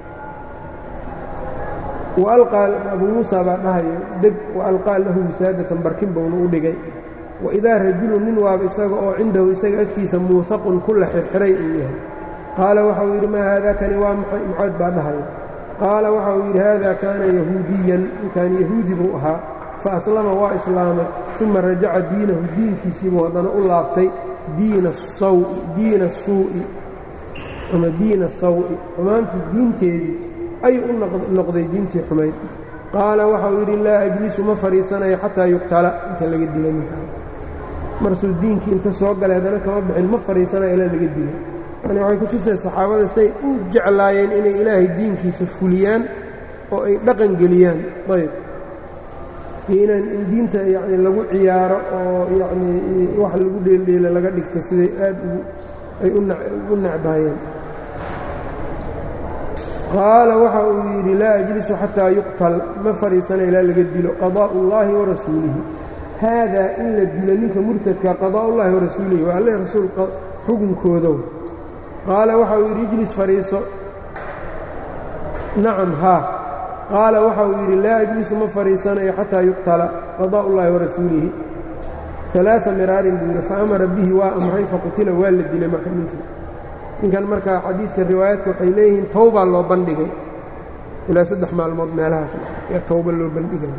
abuu muusa baa dhahayo deg waalqaa lahu wisaadatan barkin bowna u dhigay waidaa rajulun nin waaba isaga oo cindahu isaga agtiisa muuhaqun ku la xirxiray uu yahay qaala waxauu yidhi maa haada kani waa maxay mucaad baa dhahayo qaala waxa uu yidhi haada kaana yahuudiyan ninkan yahuudi buu ahaa fa aslama waa islaamay uma rajaca diinahu diinkiisiibuu haddana u laabtay diina diina suu'i ama diina sawi xumaantii diinteedii ayuu u noqday diintii xumayd qaala waxa uu yidhi laa ajlisu ma fadhiisanayo xataa yuqtala inta laga dila ninkaan marsuu diinkii inta soo galay haddana kama bixin ma fadhiisanayo ilaa laga dila yani waxay ku tusay saxaabada say u jeclaayeen inay ilaahay diinkiisa fuliyaan oo ay dhaqan geliyaan ayb iyo inaan in diinta yani lagu ciyaaro oo yacnii wax lagu dheeldheela laga dhigto siday aad ay u necbaayeen qaala waxa uu yidhi laa ajlisu xataa yuqtal ma fadhiisana ilaa laga dilo qadaa'u ullaahi wa rasuulihi haadaa in la dilo ninka murtadka qadaa'u ullahi wa rasuulihi waa alle rasuul xukunkoodow qaala waxa uu yidhi ijlis fadhiiso nacam haa qaala waxa uu yidhi laa ajlisu ma fadhiisanayo xataa yuqtala qadaa'u ullaahi wa rasuulihi alaaa miraarin buu yidhi fa amara bihi waa amray faqutila waa la dilay marka ninkii ninkan marka xadiidka riwaayaadka waxay leeyihiin towbaa loo bandhigay ilaa saddex maalmood meelahaas yaa towba loo bandhigay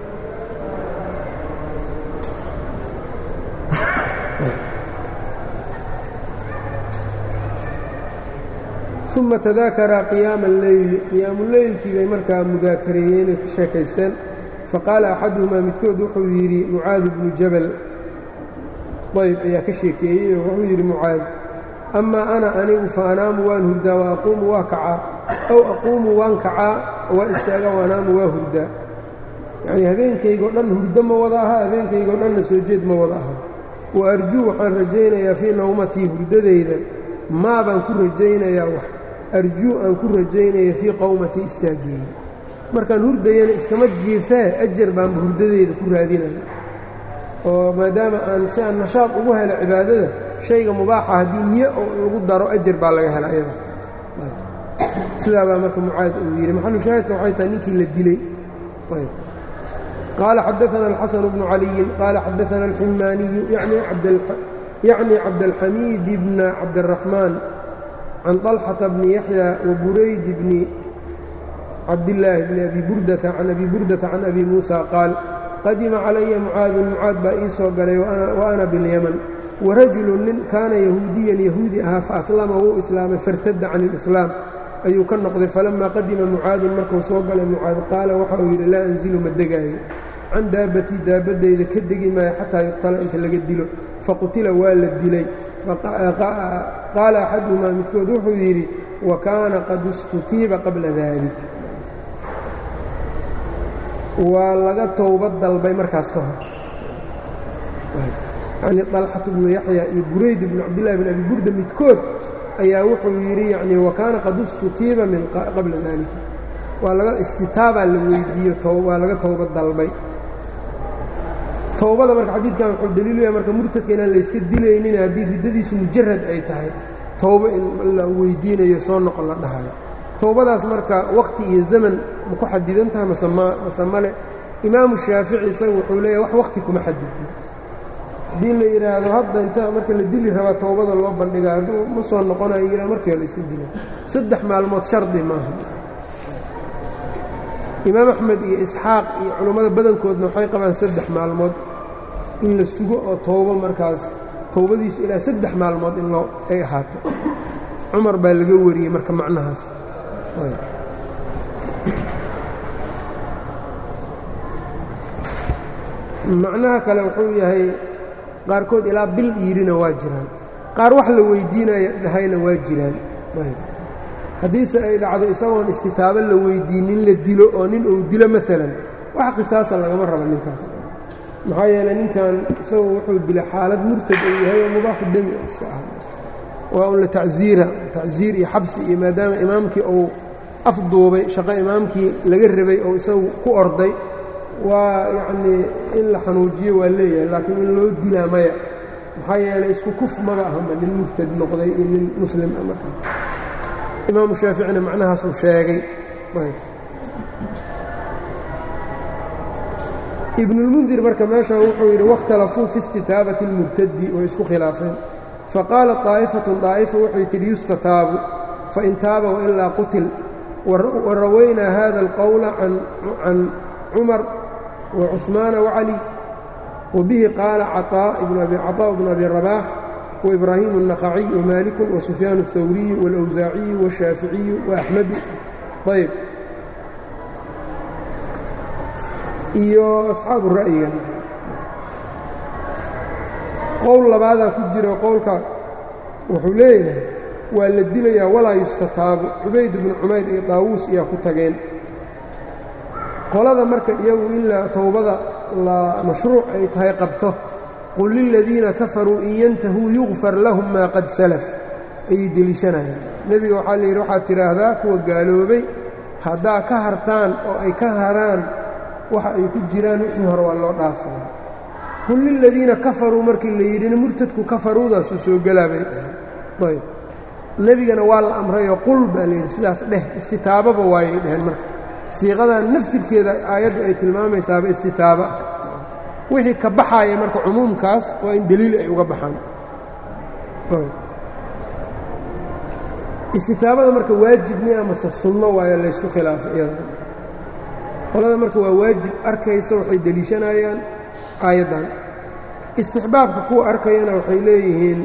uma tadaakaraa qiyaama alleyli qiyaamuleylkii bay markaa mudaakareeyeen ay ka sheekaysteen faqaala axaduhumaa midkood wuxuu yidhi mucaad bnu jabal ayb ayaa ka sheekeeyey oo wuxuu yidhi mucaad amaa ana anigu fa anaamu waan hurdaa wa aquumu waa kacaa aw aquumu waan kacaa waa istaaga wa anaamu waa hurdaa yacnii habeenkaygoo dhan hurdo ma wada aha habeenkaygoo dhanna soo jeed ma wada aha wa arjuu waxaan rajaynayaa fii nawmatii hurdadayda maa baan ku rajaynayaa wax arjuu aan ku rajaynaya fii qowmatii istaageeya markaan hurdayana iskama jiifee ajar baanba hurdadeyda ku raadinaya oo maadaama aan si aan nashaad ugu helo cibaadada shayga mubaaxa haddii niye lagu daro ajar baa laga hela ayada sidaa baa marka mucaad uu yidhi maxalu shaahidka waxay tahay ninkii la dilay qaala xadaana alxasan bnu caliyin qaala xadaana alximaaniyu yacni cabdalxamiid bna cabdiraxmaan can طalxata bni yaxya wa burayd bni cabdillaahi bni abi burdata can abi burdata can abi muusa qaal qadima calaya mucaadun mucaad baa ii soo galay wa ana bilyaman warajulu nin kaana yahuudiyan yahuudi ahaa faaslama wuu islaamay fartadda can ilislaam ayuu ka noqday falamaa qadima mucaadun markuu soo galay mucaad qaala waxa uu yidhi laa anzilu ma degaayo can daabbatii daabaddayda ka degi maayo xataa yuqtala inta laga dilo faqutila waa la dilay qaala axaduhumaa midkood wuxuu yidhi wa kaana qad istutiiba qabla dalik waa laga towbad dalbay markaas ka hor yacnii dalxatu bnu yaxya iyo burayd bnu cabdillahi bn abi burda midkood ayaa wuxuu yidhi yacnii wa kaana qad istutiiba min qabla daalika waa laga istitaabaa la weydiiyo waa laga towbad dalbay towbada marka xadiidkan wuxuu daliilu yahay marka murtadka inaan layska dilaynin haddii riddadiisu mujarad ay tahay towbo in la weydiinayo soo noqon la dhahayo towbadaas marka wakhti iyo zaman ma ku xadidan tahay mase mase male imaamu shaafici isaga wuxuu leeyahy wax wakhti kuma xadidno haddii la yidhaahdo hadda inta marka la dili rabaa towbada loo bandhigaa hadduu ma soo noqonayo yidhah markiiba la iska dila saddex maalmood shardi maaha imaam axmed iyo isxaaq iyo culummada badankoodna waxay qabaan saddex maalmood in la sugo oo towbo markaas towbadiisu ilaa saddex maalmood in loo ay ahaato cumar baa laga wariyey marka macnahaas macnaha kale wuxuu yahay qaarkood ilaa bil yidhina waa jiraan qaar wax la weydiinaya dhahayna waa jiraan haddiise ay dhacdo isagoon istitaabo la weydiinin la dilo oo nin uu dilo maalan wax qisaasa lagama rabo ninkaas maxaa yeeley ninkan isagu wuxuu dilay xaalad murtad uu yahay oo mubaaxu demi oo iska aha waa un la tacsiira tacsiir iyo xabsi iyo maadaama imaamkii uu afduubay shaqo imaamkii laga rabay oo isagu ku orday waa yacnii in la xanuujiyo waa leeyahay laakiin in loo dilaa maya maxaa yeelay isku kuf maba ahanba nin murtad noqday iyo nin muslim a marka imaamu shaaficina macnahaasuu sheegay ibnulmundir marka meeshan wuxuu yidhi waاkhtalafuu fi istitaabati اlmurtadi way isku khilaafeen faqaalat طaa'ifatun daa'ifa waxay tidhi yustataabu fain taaba wailaa qutil warawaynaa hada اlqowla can cumar wacuثmaana wacali wabihi qaala caطاء bnu abi rabaax وإbrahim النqaciي وmaaliku وsufyaan الثawriyu واlأwsaaciyu والshaaficiyu وأxmedu ayb iyo asxaabu ra'yiga qowl labaadaa ku jiro qowlka wuxuu leeyahay waa la dilayaa walaa yustataabu cubayd bnu cumayr iyo daawuus ayaa ku tageen qolada marka iyagu in towbada la mashruuc ay tahay qabto qul liladiina kafaruu in yantahuu yugfar lahum maa qad salaf ayay deliishanayaan nebiga waxaa layidhi waxaad tidhaahdaa kuwa gaaloobay haddaa ka hartaan oo ay ka haraan waxa ay ku jiraan wixii hore waa loo dhaafaya qul liladiina kafaruu markii la yidhina murtadku kafaruudaasuu soo gelaa bay dhaheen ayb nebigana waa la amrayoo qul baa layidhi sidaas dheh istitaababa waayay dhaheen marka siiqadan naftirkeeda aayaddu ay tilmaamaysaaba istitaaba ah wixii ka baxaaya marka cumuumkaas waa in deliil ay uga baxaan istitaabada marka waajibni amase sunno waayo laysku khilaafay iyada qolada marka waa waajib arkaysa waxay deliishanayaan aayaddan istixbaabka kuwa arkayana waxay leeyihiin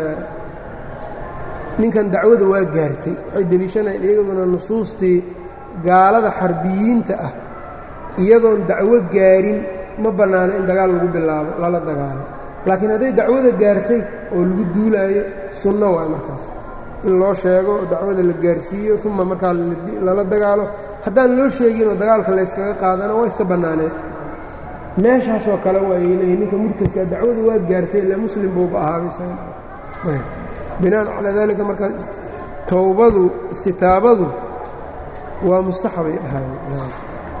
ninkan dacwada waa gaartay waxay deliishanayaan iyaguna nusuustii gaalada xarbiyiinta ah iyadoon dacwo gaarin ma bannaano in dagaal lagu bilaabo lala dagaalo laakiin hadday dacwada gaartay oo lagu duulaayo sunno waay markaas in loo sheego oo dacwada la gaarsiiyo uma markaa lala dagaalo haddaan loo sheeginoo dagaalka layskaga qaadana waa iska bannaaneen meeshaasoo kale waayay leeyihin ninka murtadka dacwada waa gaartay ilaa muslim buuba ahaabay binaan calaa daalika markaa towbadu istitaabadu waa mustaxabay dhahayen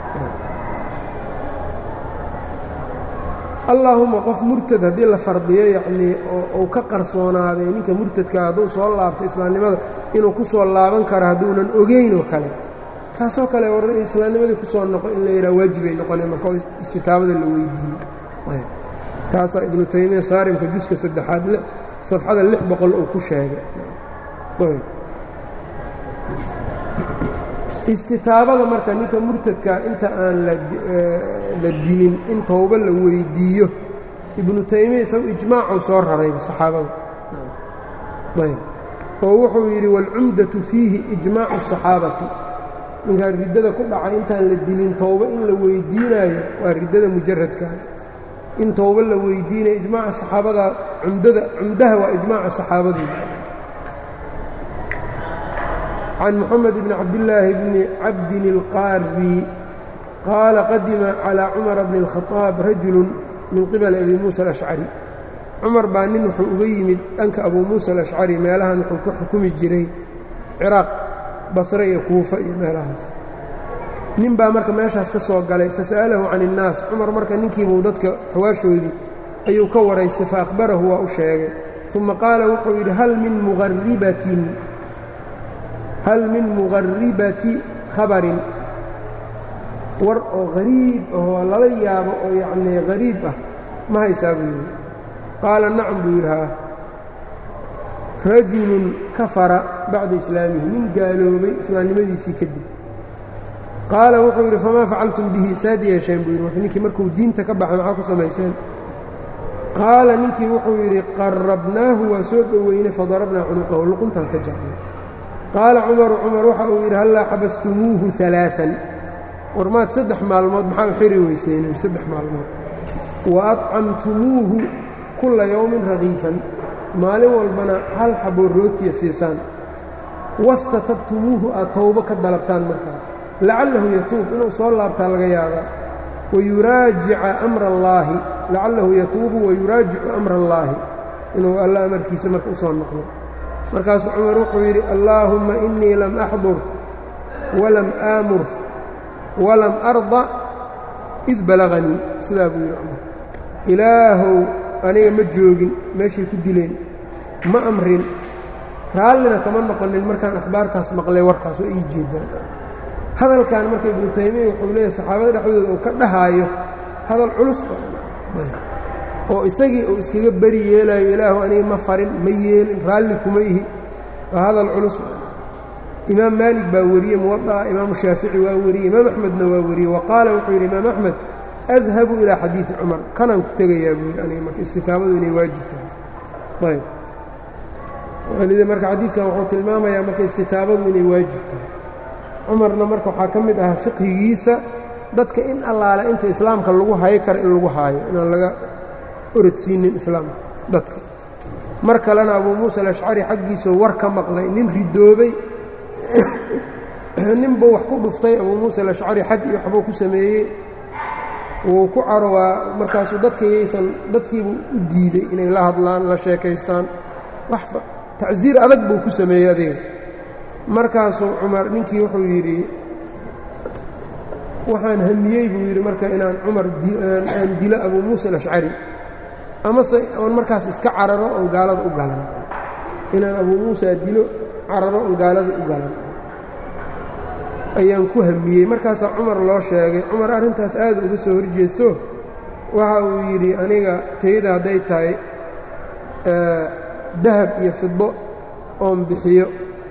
allaahuma qof murtad haddii la fardiyo yacnii oo uu ka qarsoonaaday ninka murtadka hadduu soo laabto islaamnimada inuu ku soo laaban karo hadduunan ogeyn oo kale kaasoo kale war islaamnimadii ku soo noqo in la yidhaha waajibay noqoneen marka oo istitaabada la weydiiyo taasaa ibnu taymiya saarimka juska saddexaad safxada lix boqol uu ku sheegay istitaabada marka ninka murtadka inta aan la dilin in towbo la weydiiyo ibnu taymiya isagu ijmaacuu soo raray saxaabada ayb oo wuxuu yidhi waalcumdatu fiihi ijmaacu الصaxaabati ninkaan riddada ku dhacay intaan la dilin towbo in la weydiinaayo waa riddada mujaradkan in towbo la weydiinayo ijmaaca saxaabada cumdada cumdaha waa ijmaaca saxaabadu can mxamed bn cabdillaahi bni cabdin اlqaari qaala qadima calىa cumara bni اlkhaaab rajulu min qibali abi muusa alashcari cumar baa nin wuxuu uga yimid dhanka abuu muusa alashcari meelahan wuxuu ka xukumi jiray ciraaq basre iyo kuufa iyo meelahaas nin baa marka meeshaas ka soo galay fasa'alahu can الnaas cumar marka ninkiibuu dadka xawaashoodii ayuu ka waraystay faأkhbarahu waa u sheegay uma qaala wuxuu yidhi hal min muqaribatin hal min muqaribati khabarin war oo hariib ahoo lala yaabo oo yacnii hariib ah ma haysaa buu yidhi qaala nacam buu yidhi haa rajulun kafara bacda islaamihi nin gaaloobay islaamnimadiisii kadib qaala wuxuu yidhi famaa facaltum bihi saad yeesheen buu yidhi ninkii markuu diinta ka baxay maxaa ku samayseen qaala ninkii wuxuu yidhi qarabnaahu waa soo dhoweynay fadarabnaa cunuqahu luquntaan ka jarnay qaala cumaru cumar waxa uu yidhi hallaa xabastumuuhu alaaan war maad saddex maalmood maxaa u xiri weyseen saddex maalmood wa adcamtumuuhu kulla yowmin raqiifan maalin walbana hal xaboo rootiya siisaan wastatabtumuuhu aad towbo ka dalabtaan markaa lacallahu yatuub inuu soo laabtaa laga yaabaa wayuraajica amra allaahi lacalahu yatuubu wayuraajicu amra allaahi inuu alla amarkiisa marka u soo noqdo markaasuu cumar wuxuu yidhi allaahumma innii lam axdur walam aamur walam arda id balaganii sidaa buu yidhi cumar ilaahow aniga ma joogin meeshay ku dileen ma amrin raallina kama noqonin markaan akhbaartaas maqlay warkaas oo ii jeedaan hadalkan marka ibnu taymiya wuxuu leeyahay saxaabada dhexdooda uu ka dhahaayo hadal culus oo isagii uu iskaga beri yeelayo ilaahu aniga ma farin ma yeelin raalli kuma ihi waa hadal culus imaam maalik baa wariyey muwadaa imaamu shaafici waa wariyey imaam axmedna waa wariyey wa qaala wuxuu yidhi imaam axmed adhabu ilaa xadiidi cumar kanaan ku tegayaa buu yidhi aniga marka istitaabadu inay waajib tahay ayb walida marka xadiidkan wuxuu tilmaamayaa marka istitaabadu inay waajib tahay cumarna marka waxaa ka mid ahaa fiqhigiisa dadka in allaale inta islaamka lagu hayo kara in lagu haayo inaan laga orodsiinin islaamka dadka mar kalena abuu muusa alashcari xaggiisoo war ka maqlay nin ridoobay ninbuu wax ku dhuftay abuu muusa alashcari xad iyo waxbuu ku sameeyey wuu ku caro waa markaasuu dadkayaysan dadkiibuu u diiday inay la hadlaan la sheekaystaan wax tacsiir adag buu ku sameeyey adiga markaasuu cumar ninkii wuxuu yidhi waxaan hamiyey buu yidhi marka inaan cumar aan dilo abuu muusa alashcari amase oon markaas iska cararo oon gaalada u galan inaan abuu muusa dilo cararo oon gaalada u galan ayaan ku hamiyey markaasaa cumar loo sheegay cumar arrintaas aad uga soo horjeesto waxa uu yidhi aniga tayada hadday tahay dahab iyo fido oon bixiyo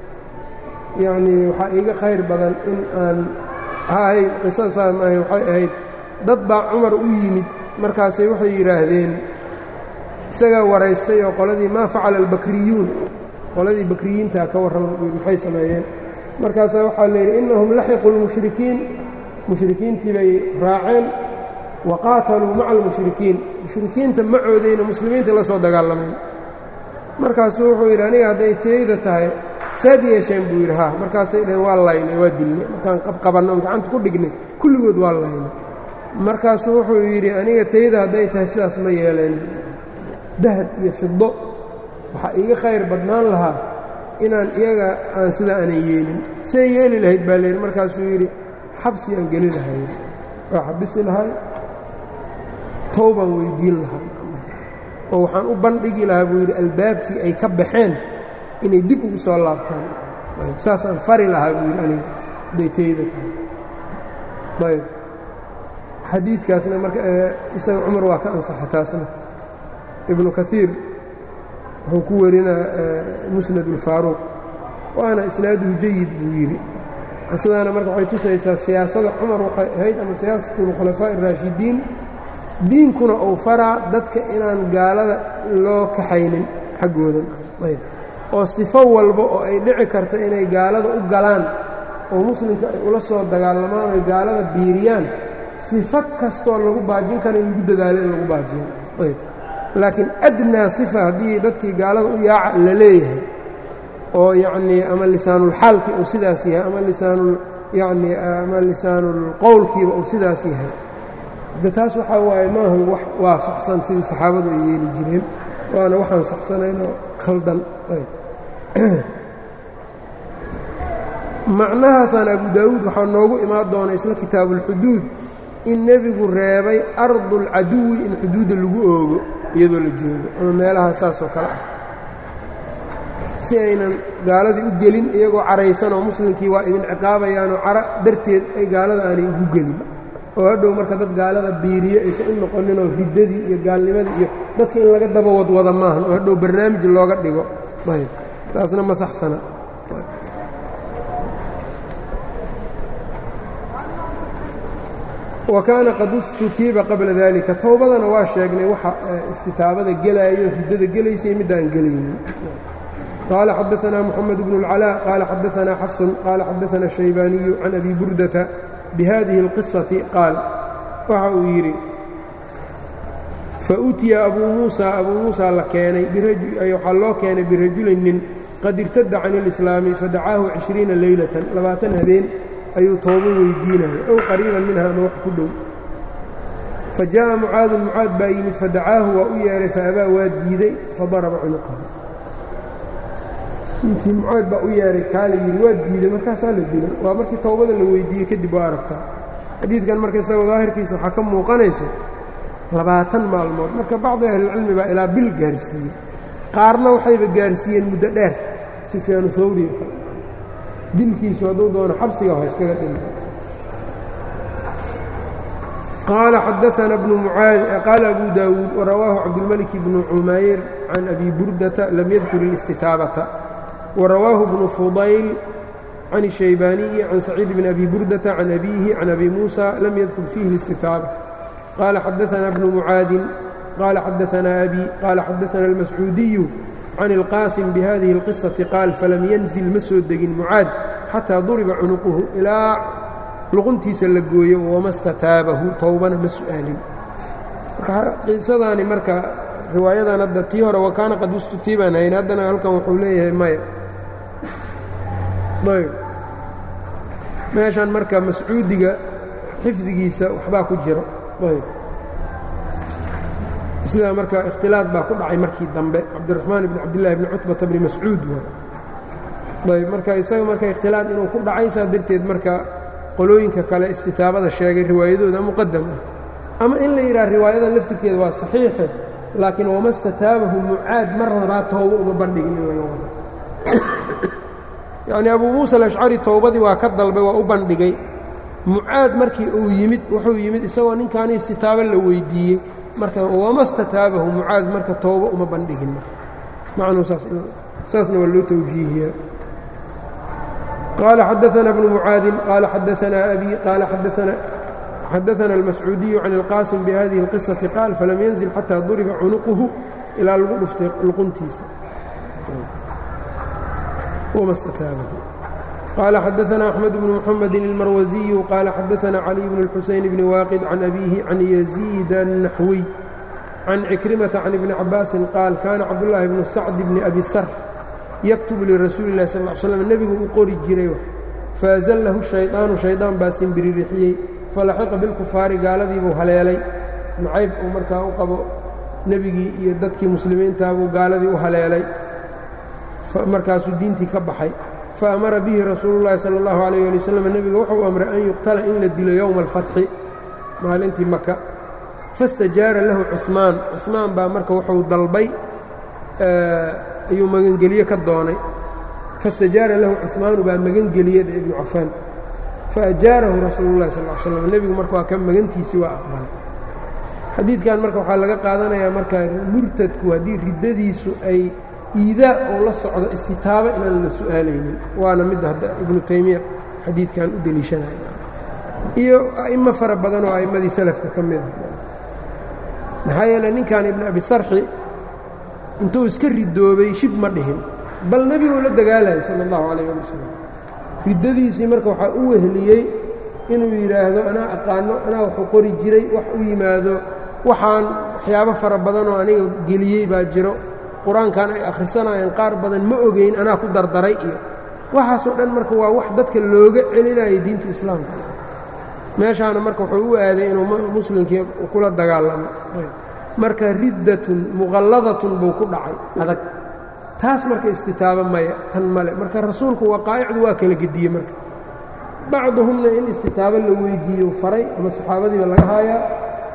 yacnii waxaa iiga khayr badan in aan hahay qisada saas maahay waxay ahayd dad baa cumar u yimid markaasay waxay yidhaahdeen isagaa waraystay oo qoladii maa facala albakriyuun qoladii bakriyiintaa ka warrama maxay sameeyeen markaasaa waxaa la yidhi innahum laxiqu lmushrikiin mushrikiintii bay raaceen wa qaataluu maca almushrikiin mushrikiinta macoodayna muslimiinta la soo dagaalamayn markaasuu wuxuu yidhi aniga hadday tayda tahay saad yeesheen buu yidhi haa markaasay dhaheen waa laynay waa dilnay markaan qabqabanno oon gacanta ku dhignay kulligood waa laynay markaasuu wuxuu yidhi aniga tayda hadday tahay sidaas ma yeeleen dahab iyo fido waxaa iiga khayr badnaan lahaa inaan iyaga aan sidaa aanan yeelin see yeeli lahayd baa layidhi markaasuu yidhi xabsi aan geli lahay waa xabisi lahay towbaan weyddiin lahaa oo waxaan u bandhigi lahaa buu yidhi albaabkii ay ka baxeen inay dib ugu soo laabtaan saasaan fari lahaa buu yidhi aniga daytayda tahay ayb xadiidkaasna marka isaga cumar waa ka ansaxa taasna ibnu kaiir wuxuu ku warinaa musnad ulfaaruuq waana isnaaduhu jayid buu yidhi qisadaana marka waxay tusaysaa siyaasada cumar waxay ahayd ama siyaasatu lkhulafaa'i araashidiin diinkuna uu faraa dadka inaan gaalada loo kaxaynin xaggoodan ayb oo sifo walba oo ay dhici karto inay gaalada u galaan oo muslimka ay ula soo dagaalamaan oy gaalada biiriyaan sifo kastoo lagu baajin kara in lagu dadaalo in lagu baajiyo ayb laakiin adnaa sifa haddii dadkii gaalada u yaaca la leeyahay oo yacnii ama lisaanulxaalkii uu sidaas yahay ama lisaanul yacnii ama lisaanulqowlkiiba uu sidaas yahay de taas waxaa waaye maahan wax waafaqsan sidii saxaabadu ay yeeli jireen waana waxaan saxsanaynoo khaldan macnahaasaan abu daawuud waxaa noogu imaan doona isla kitaabuulxuduud in nebigu reebay ardulcaduwi in xuduudda lagu oogo iyadoo la joogo ama meelaha saasoo kale ah si aynan gaaladii u gelin iyagoo caraysan oo muslimkii waa idin ciqaabayaanoo cara darteed ay gaalada aanay ugu gelin oo hadhow marka dad gaalada biiriyo aysan u noqoninoo riddadii iyo gaalnimadii iyo dadka in laga daba wadwada maahan oo hadhow barnaamij looga dhigo ayb taasna ma saxsana wa kaana qad istutiiba qabla dalika towbadana waa sheegnay waxa istitaabada gelaayo riddada gelaysay middaan gelaynin qaala xadaanaa moxamed bnu اlcalaa qaala xadaanaa xafsun qaala xadaana shaybaaniyu can abi burdata bihadihi اlqisati qaal waxa uu yidhi fautiya abuu muusa abuu muusa la keenay waxaa loo keenay birajulin nin qad irtada can اlislaami fadacaahu cishriina leylatan labaatan habeen ayuu toobo weydiinaya ow qariiban minha ama wax ku dhow fa jaaءa mucaadun mucaad baa yimid fadacaahu waa u yeehay faabaa waa diiday fadaraba cunuqahu ninkii mucaad baa u yeehay kaala yidhi waa diiday markaasaa la dilay waa markii towbada la weydiiyey kadib waa aragtaa xadiidkan marka isagoo daahirkiisa waxaa ka muuqanaysa labaatan maalmood marka bacdi ahlilcilmi baa ilaa bil gaarsiiyey qaarna waxayba gaarsiiyeen muddo dheer sufyaanu hawri dilkiisu hadduu doono xabsiga ha iskaga dhima qaala xadaana bnu mucaad qaala abu daawuud warawaahu cabdulmalik bnu cumayr can abi burdata lam yadkur اlistitaabata warawaahu bnu fudayl can الshaybaaniyi can saciid bn abi burdata can abiihi can abi muusa lam yadkur fiihi اlistitaaba qaala xadaana bnu mucaadin qaala xadaana abi qaala xadaana almascuudiyu can ilqaasim bihadihi اlqisaةi qaal falam yanzil ma soo degin mucaad xataa duriba cunuquhu ilaa luquntiisa la gooyo wama stataabahu towbana ma su'aalin qisadaani marka riwaayadan hadda tii hore wakaana qad ustutiibaan hayn haddana halkan wuxuu leeyahay maya ayb meeshan marka mascuudiga xifdigiisa waxbaa ku jiro ayb sidaa marka ikhtilaad baa ku dhacay markii dambe cabdiraxmaan ibn cabdillahi bni cutbata bni mascuud ayb marka isaga marka ikhtilaad inuu ku dhacay saa darteed marka qolooyinka kale istitaabada sheegay riwaayadooda muqadam ah ama in la yidhaha riwaayadan laftirkeeda waa saxiixe laakiin wama stataabahu mucaad mar rabaa toobo uma bandhigin in laga wado yacnii abuu muusa alashcari towbadii waa ka dalbay waa u bandhigay mucaad markii uu yimid wuxuu yimid isagoo ninkaani istitaabo la weydiiyey marka wama stataabahu mucaad marka toobo uma bandhigin macnuu saasna waa loo tawjiihiyaa qaala xadaana bnu mucaadin qaala xadaanaa abi qaala xadaana almascuudiyu can ilqaasim bihadihi اlqisaةi qaal falam yanzil xataa duriba cunuquhu ilaa lagu dhuftay luquntiisa wama stataabahu qaala xadaana axmed bnu muxamedi اlmarwasiyu qaala xadaana caliy bn اlxuseyn bni waaqid can abiihi can yaziid الnaxwiy can cikrimata can ibni cabaasin qaal kaana cabdullaahi bnu sacdi bni abi sar yaktubu lirasuuli اllahi sal ll ly slam nebigu u qori jiray faazallahu shayطaanu shaydaan baa simbiririxiyey falaxiqa bilkufaari gaaladiibuu haleelay nacayb uu markaa u qabo nebigii iyo dadkii muslimiintaabuu gaaladii u haleelay markaasuu diintii ka baxay faamara bihi rasuulu llahi sala اllahu alayh ali wasalam nebiga wuxuu amray an yuqtala in la dilo yowma alfatxi maalintii maka fastajaara lahu cuثmaan cuثmaan baa marka wuxuu dalbay ayuu magangelye ka doonay fastajaara lahu cuثmaanu baa magangeliyada ibnu cafaan faajaarahu rasuulu llahi sal slam nebigu marka waa ka magantiisii waa aqbalay xadiidkan marka waxaa laga qaadanayaa marka murtadku haddii riddadiisu ay iidaa oo la socdo istitaabo inaan la su'aalaynin waana midda hadda ibnu taymiya xadiidkan u deliishanaya iyo a'imo fara badan oo a'immadii salafka ka mid a maxaa yeeley ninkan ibnu abi sarxi intuu iska ridoobay shib ma dhihin bal nebiguu la dagaalayay sala allahu calayh ali wasalam riddadiisii marka waxaa u wehliyey inuu yidhaahdo anaa aqaano anaa waxuu qori jiray wax u yimaado waxaan waxyaabo fara badan oo aniga geliyey baa jiro qur-aankan ay akhrisanayeen qaar badan ma ogeyn anaa ku dardaray iyo waxaasoo dhan marka waa wax dadka looga celinayo diinta islaamka meeshaana marka wuxuu u aaday inuu muslimkii kula dagaalamo marka riddatun muqalladatun buu ku dhacay adag taas marka istitaabo maya tan male marka rasuulku waqaa'icdu waa kala gediyey marka bacduhumna in istitaabo la weydiiyo faray ama saxaabadiiba laga haayaa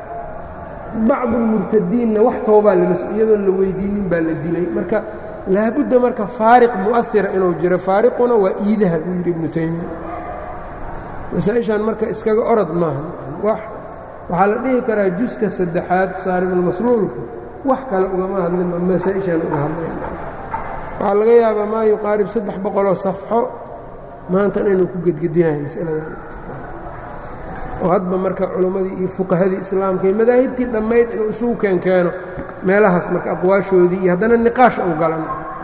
bacdulmurtadiinna wax toobaa iyadoon la weydiinin baa la dilay marka laabudda marka faariq mu'ahira inuu jiro faariquna waa iidaha buu yidhi ibnu taymiya masaa-ishan marka iskaga orod maaha waxaa la dhihi karaa juska saddexaad saarimulmasluulka wax kale ugama hadlin masaa-ishan uga hadlayan waxaa laga yaabaa maa yuqaarib saddex boqoloo safxo maanta inuu ku gedgedinayo masaladan oo hadba marka culimmadii iyo fuqahadii islaamka iyo madaahibtii dhammayd inuu isugu keenkeeno meelahaas marka aqwaashoodii iyo haddana niqaash uu galan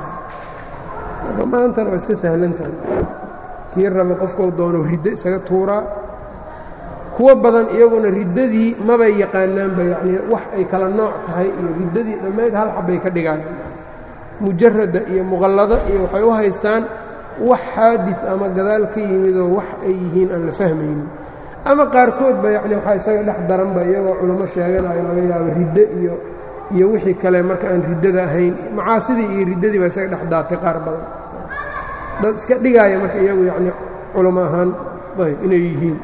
marka maantana waa iska sahlantahay kii raba qofkau doono riddo isaga tuuraa kuwo badan iyaguna riddadii mabay yaqaanaanba yacnii wax ay kala nooc tahay iyo riddadii dhammayd hal xabbay ka dhigaayaan mujarada iyo muqallado iyo waxay u haystaan wax xaadid ama gadaal ka yimidoo wax ay yihiin aan la fahmaynin ama qaarkoodba yacni waxaa isaga dhex daranba iyagoo culamo sheeganayo laga yaabo riddo iyo iyo wixii kale marka aan riddada ahayn macaasidii iyo riddadii baa isaga dhex daatay qaar badan dad iska dhigaaya marka iyagu yacni culamo ahaan ayb inay yihiin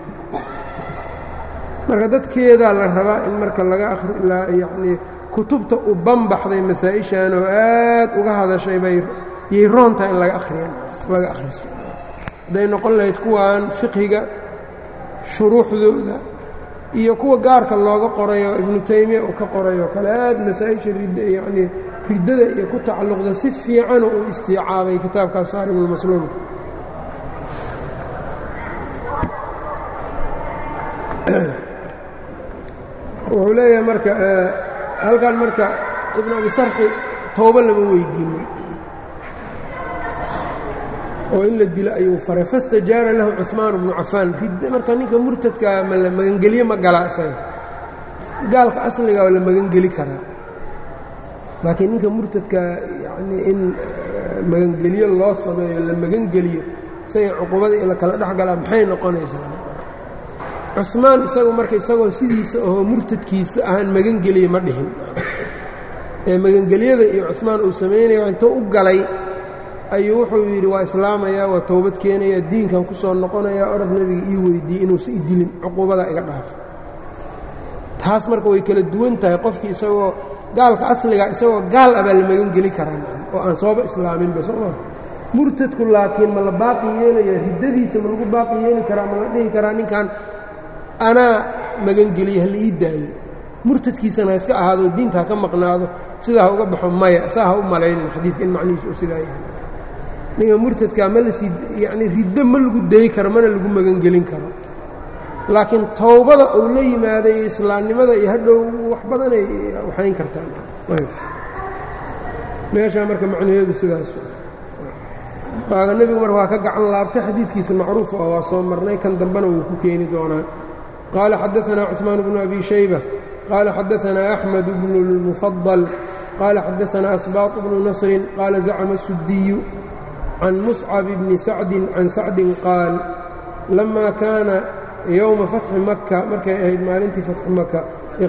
marka dadkeedaa la rabaa in marka laga akhri yacnii kutubta u banbaxday masaa-ishan oo aad uga hadashay bay yay roontaha in laga akhriyan laga akhriso hadday noqon lahayd kuwan fiqhiga shuruuxdooda iyo kuwa gaarka looga qorayo ibnu taymiya uu ka qorayo kale aad masaa-isha rid yacnii riddada iyo ku tacalluqda si fiican uu istiicaabay kitaabkaas saarimulmasluumka wuxuu leeyahay marka halkan marka ibnu abi sarxi toobo lama weydiinin oo in la dilo ayuu faray fastajaara lahu cuثmaan bnu cafaan marka ninka murtadkaa ma la magangelye ma gala isaga gaalka asliga waa la magangeli karaa laakiin ninka murtadkaa yanii in magangelyo loo sameeyo la magangeliyo isaga cuqubada in la kala dhex galaa maxay noqonaysaa cumaan isagu marka isagoo sidiisa ahoo murtadkiisa ahaan magangeliye ma dhihin ee magangelyada iyo cumaan uu samaynaya intuu u galay ayuu wuxuu yidhi waa islaamayaa waa toobad keenaya diinkan ku soo noqonayaa orod nebiga ii weydiiyey inuusa i dilin cuquubada iga dhaafo taas marka way kala duwan tahay qofkii isagoo gaalka asliga isagoo gaal abaa la magangeli karaa oo aan sooba islaaminba sooma murtadku laakiin ma la baaqi yeelaya riddadiisa ma lagu baaqi yeeli karaa ma la dhihi karaa ninkan anaa magangeliye hala ii daayo murtadkiisana ha iska ahaado diinta ha ka maqnaado sidaa ha uga baxo maya saa ha u malaynin xadiidka in macnihiisu uu sidaa yahay ninka murtadkaa ma lasii yacnii riddo ma lagu dayi karo mana lagu magangelin karo laakiin towbada uu la yimaaday iyo islaamnimada iyo hadhow wax badanay waxayn kartaan meeshaa marka macnaheedu sidaas waaga nebigu marka waa ka gacan laabtay xadiidkiisa macruuf ah waa soo marnay kan dambena wuu ku keeni doonaa qaala xadaanaa cuثmaan bnu abi shayba qaala xadaanaa axmed bnu اlmufadal qaala xadaanaa asbaaط bnu nasrin qaala zacma sudiyu can muscab bni sacdin can sacdin qaal lama kaana yowma fatxi maka markay ahayd maalintii fatxi maka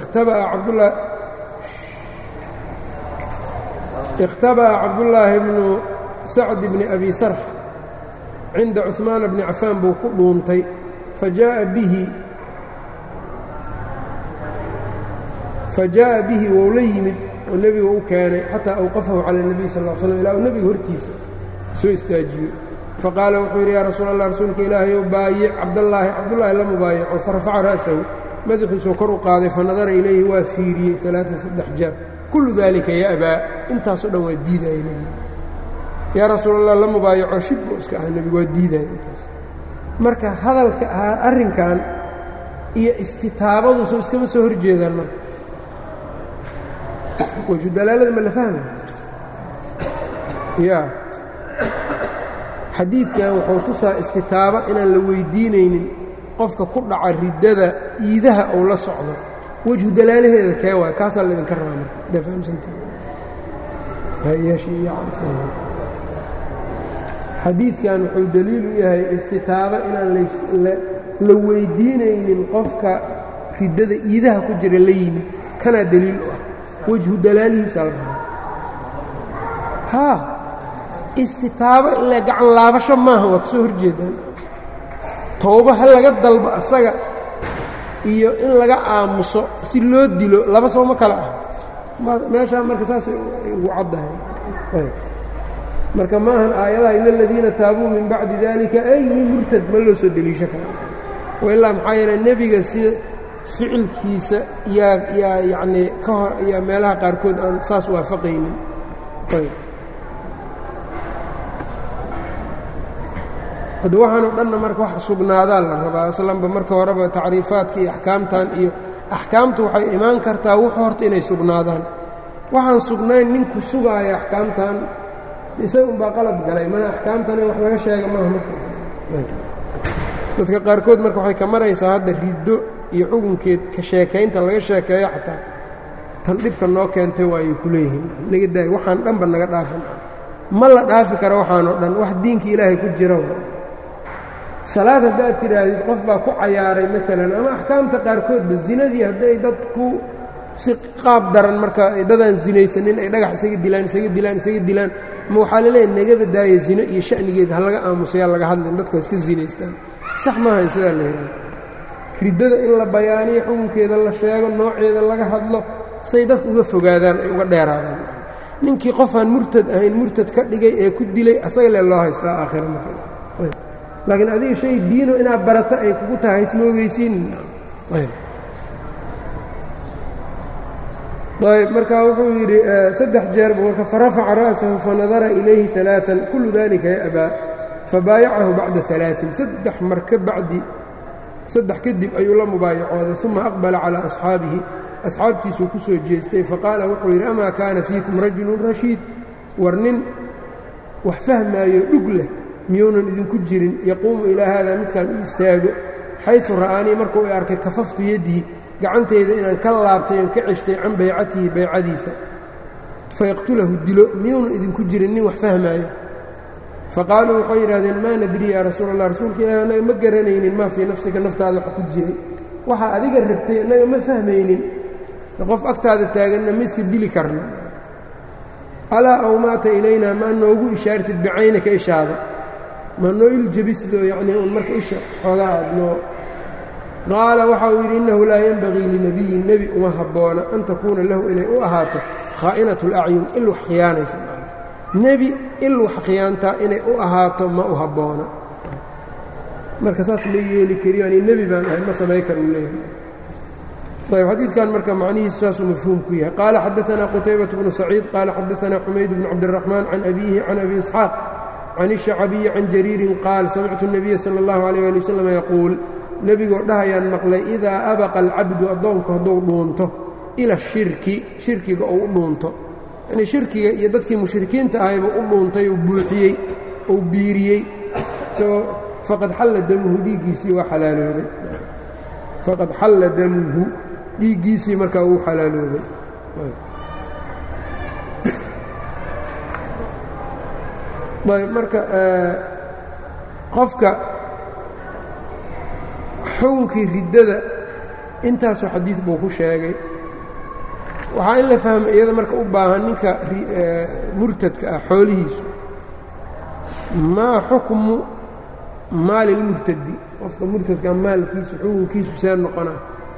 ikhtaba'a cabdullaahi bnu sacd bni abi sarx cinda cuثmaana bni cafaan buu ku dhuuntay fajaaءa bihi fajaaءa bihi wou la yimid oo nebiga u keenay xataa awqafahu cala الnabiy sal ا slm ilaa uu nebiga hortiisa soo istaajiyey faqaala wuxuu yidhi yaa rasuul allah rasuulka ilaahayow baayic cabdallaahi cabdullaahi la mubaayaco farafaca ra'sahu madaxiisuu kor u qaaday fanadara ilayhi waa fiiriyey alaaan saddex jeer kullu daalika ya abaa intaasoo dhan waa diidaya nebigu yaa rasuulallah la mubaayaco shibbu iska ah nebigu waa diidaya intaas marka hadalka ahaa arrinkan iyo istitaabadu soo iskama soo hor jeedaan marka waju dalaalada ma la fahmay ya xadiidkan wuxuu tusaa istitaaba inaan la weydiinaynin qofka ku dhaca riddada iidaha ou la socdo wejhu dalaalaheeda kee waay kaasaa laydinka rabaa marka adaa fahamsantaxadiidkan wuxuu daliil u yahay istitaaba inaan la weydiinaynin qofka riddada iidaha ku jira la yimid kanaa daliil u ah wejhu dalaalihiisaa la rabaa haa istitaabo ile gacan laabasho maaha waa ka soo horjeedaan towbo ha laga dalbo asaga iyo in laga aamuso si loo dilo laba sooma kale ah meeshaa marka saasay ugu caddahay marka maahan aayadaha ila aladiina taabuu min bacdi dalika ay murtad ma loo soo deliisho kara wailaa maxaa yeele nebiga si ficilkiisa yaa yaa yacnii ka hor yaa meelaha qaarkood aan saas waafaqaynin hadda waxaanoo dhanna marka wax sugnaadaa la rabaa aslanba marka horeba tacriifaadka iyo axkaamtan iyo axkaamtu waxay imaan kartaa wuxuu horta inay sugnaadaan waxaan sugnayn ninku sugaaya axkaamtan isaga unbaa qalad galay mana axkaamtan in wax laga sheega maaha markaas dadka qaarkood marka waxay ka maraysaa hadda riddo iyo xukunkeed ka sheekaynta laga sheekeeyo xataa tan dhibka noo keentay waayay ku leeyihiin naga daay waxaan dhanba naga dhaafin ma la dhaafi karo waxaanoo dhan wax diinka ilaahay ku jira salaad haddaad tidhaahdid qof baa ku cayaaray maalan ama axkaamta qaarkoodba zinadii hadday dad ku si qaab daran marka dadaan zinaysanin ay dhagax isaga dilaan isaga dilaan isaga dilaan ma waxaa laleeyahy nagaba daaya zino iyo sha'nigeed ha laga aamusayaa laga hadlin dadku ha iska zinaystaan sax maaha sidaa la yidhaha riddada in la bayaaniyo xukunkeeda la sheego nooceeda laga hadlo say dadku uga fogaadaan ay uga dheeraadaan ninkii qofaan murtad ahayn murtad ka dhigay ee ku dilay asaga le loo haystaa aakhira marka laakiin adiga shay diino inaad barata ay kugu tahay isma ogeysiin ayb marka wuxuu yidhi saddex jeerba marka farafaca ra'sahu fanadara ilayhi ثaلaaثan kulu dalika ya'baa fabaayacahu bacda ثaلaaثin saddex marka bacdi saddex kadib ayuu la mubaayacooday uma aqbala calىa asxaabihi asxaabtiisuu ku soo jeestay faqaala wuxuu yidhi amaa kaana fiikum rajulu rashiid war nin wax fahmaayo dhug leh miyuunan idinku jirin yaquumu ilaa haadaa midkaan u istaago xaysu ra'aanii markuu i arkay kafaftu yaddii gacantayda inaan ka laabtay oon ka ceshtay can baycatihi baycadiisa fayaqtulahu dilo miyuunan idinku jirin nin wax fahmaayo faqaaluu waxay yidhahdeen maa nadri yaa rasuul allah rasuulka ilahi annaga ma garanaynin maa fii nafsika naftaada wax ku jiray waxaa adiga rabtay annaga ma fahmaynin qof agtaada taaganna ma iska dili karna alaa aw maata ilaynaa maa noogu ishaartid bicaynaka ishaada maa noo iljabisdoo yacnii un marka isha xoogaa aad noo qaala waxa uu yidhi innahu laa yenbagii linabiyin nebi uma habboona an takuuna lahu inay u ahaato khaa'inatu اlacyun il wax khiyaanaysa nebi il wax khiyaantaa inay u ahaato ma u habboona marka saas ma yeeli kariyo ani nebi baan ahay ma samay kar uu leeyahay ayb xadiidkan marka macnihiisu saasuu mafhuum ku yahay qaala xadaanaa qutaybaة bnu saciid qaala xadaanaa xumayd bnu cabdالraxmaan can abiihi can abi isxaaq can الشhacabiyi can jariirin qaal samictu الnabiya salى اllahu عalيه ali waslm yaquul nebigoo dhahayaan maqlay idaa abaqa alcabdu addoonku hadduu dhuunto ila shirki shirkiga ou u dhuunto yanii shirkiga iyo dadkii mushrikiinta ahayba u dhuuntay uu buuxiyey ou biiriyey isagoo faqad xalla damuhu dhiiggiisii waa xalaaloobay faqad xalla damuhu dhiiggiisii markaa uu xalaaloobay ayb marka qofka xukunkii riddada intaasoo xadiid buu ku sheegay waxaa in la fahma iyada marka u baahan ninka murtadka ah xoolihiisu maa xukmu maali lmurtadi qofka murtadkaa maalkiisu xukunkiisu see noqona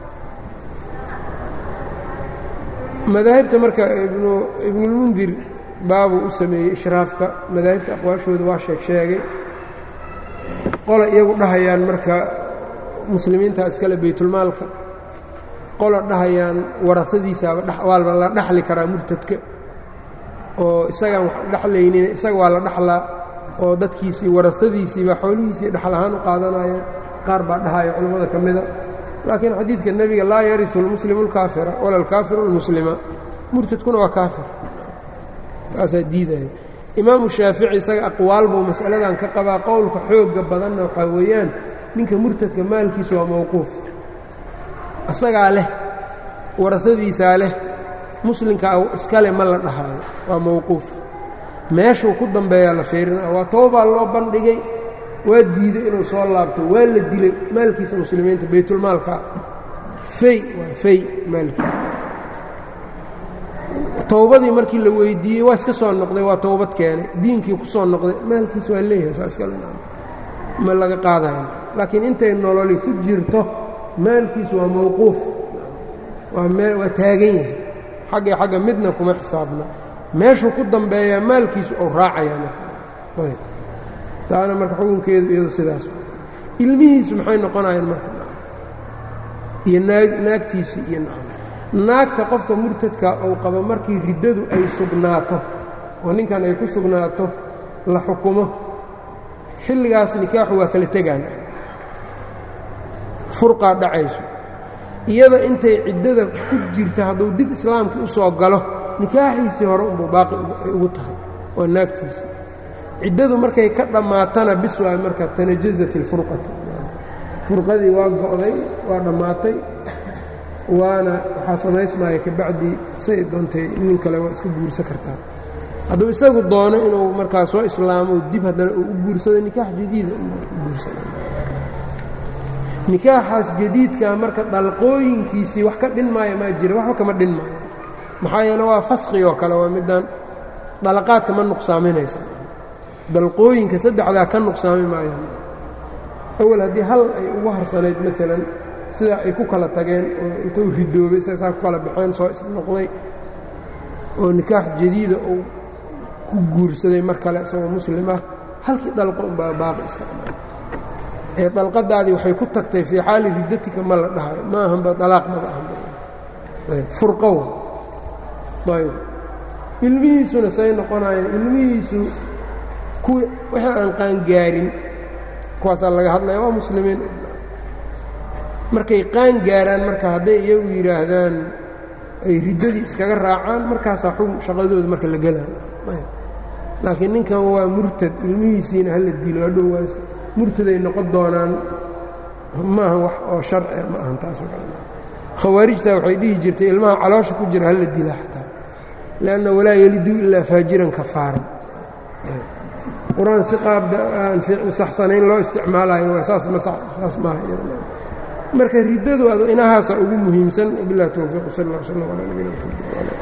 madaahibta marka ibnulmundir baabuu u sameeyey ishraafka madaahibta aqwaashooda waa sheeg sheegay qola iyagu dhahayaan marka muslimiinta iskale baytulmaalka qola dhahayaan warasadiisaaba waalba la dhaxli karaa murtadka oo isagaan wax dhexlaynin isaga waa la dhaxlaa oo dadkiisii warasadiisiibaa xoolihiisii dhaxal ahaan u qaadanayaan qaar baa dhahaya culammada ka mida laakiin xadiidka nebiga laa yarisu lmuslimu اlkaafira wala alkaafiru اlmuslima murtadkuna waa kaafir kaasaa diidaya imaamu shaafici isaga aqwaal buu mas'aladan ka qabaa qowlka xoogga badanna waxaa weeyaan ninka murtadka maalkiisu waa mawquuf asagaa leh warasadiisaa leh muslimkaa iskale ma la dhahaayo waa mawquuf meeshuu ku dambeeyaa la fiirina waa toobaa loo bandhigay waa diiday inuu soo laabto waa la dilay maalkiisa muslimiinta baytulmaalka fey waa fey maalkiisa towbadii markii la weydiiyey waa iska soo noqday waa towbad keenay diinkii ku soo noqday maalkiisa waa leeyahay saa iskale ma laga qaadayo laakiin intay nololi ku jirto maalkiisu waa mawquuf waa taagan yahay xagga xagga midna kuma xisaabna meeshuu ku dambeeyaa maalkiisu ou raacaya taana marka xukunkeedu iyadu sidaas ilmihiisu maxay noqonayaan marka iyo naagtiisii iyo naagta qofka murtadka ou qabo markii riddadu ay sugnaato oo ninkan ay ku sugnaato la xukumo xilligaas nikaaxu waa kala tegaan furqaa dhacayso iyada intay ciddada ku jirta hadduu dib islaamkii u soo galo nikaaxiisii hore unbuu baaqi ay ugu tahay waa naagtiisii ciddadu markay ka dhammaatana bis waa marka tanajazat ilfurqatu furqadii waa go'day waa dhammaatay waana waxaa samaysmaya kabacdii say doontay nin kale waa iska guursan kartaa hadduu isagu doono inuu markaa soo islaamo dib haddana uu u guursado nikaax jadiida u guursana nikaaxaas jadiidkaa marka dhalqooyinkiisii wax ka dhin maayo maa jira waxba kama dhin maayo maxaa yeele waa faskhi oo kale waa midaan dhalaqaadka ma nuqsaaminaysa dalqooyinka saddexdaa ka nuqsaami maayaan awal haddii hal ay ugu harsanayd maalan sidaa ay ku kala tageen oo intuu ridoobay saasaa ku kala baxeen soo isnoqday oo nikaax jadiida uu ku guursaday mar kale isagoo muslim ah halkii dalqo unbaa baaqi iska ee dalqadaadii waxay ku tagtay fii xaali riddatika ma la dhahayo ma ahanba dalaaq maba ahanfurqow ayb ilmihiisuna say noqonayeen ilmihiisu kuwi wixii aan qaangaarin kuwaasaa laga hadlaya waa muslimiin markay qaan gaaraan marka hadday iyagu yidhaahdaan ay riddadii iskaga raacaan markaasaa xug shaqadooda marka la gelaan laakiin ninkan waa murtad ilmihiisiina hala dilo hadhow waa murtaday noqon doonaan maaha wax oo sharcia ma ahan taasoo kale khawaarijta waxay dhihi jirtay ilmaha caloosha ku jira hala dila xataa lanna walaa yeliduu ilaa faajiran kafaaran qur-aan si qaab aan saxsanayn loo isticmaalayo saas saas maaha marka riddadu inahaasa ugu muhiimsan wabilah towfiiq sal اllah slm ala nabina mxamed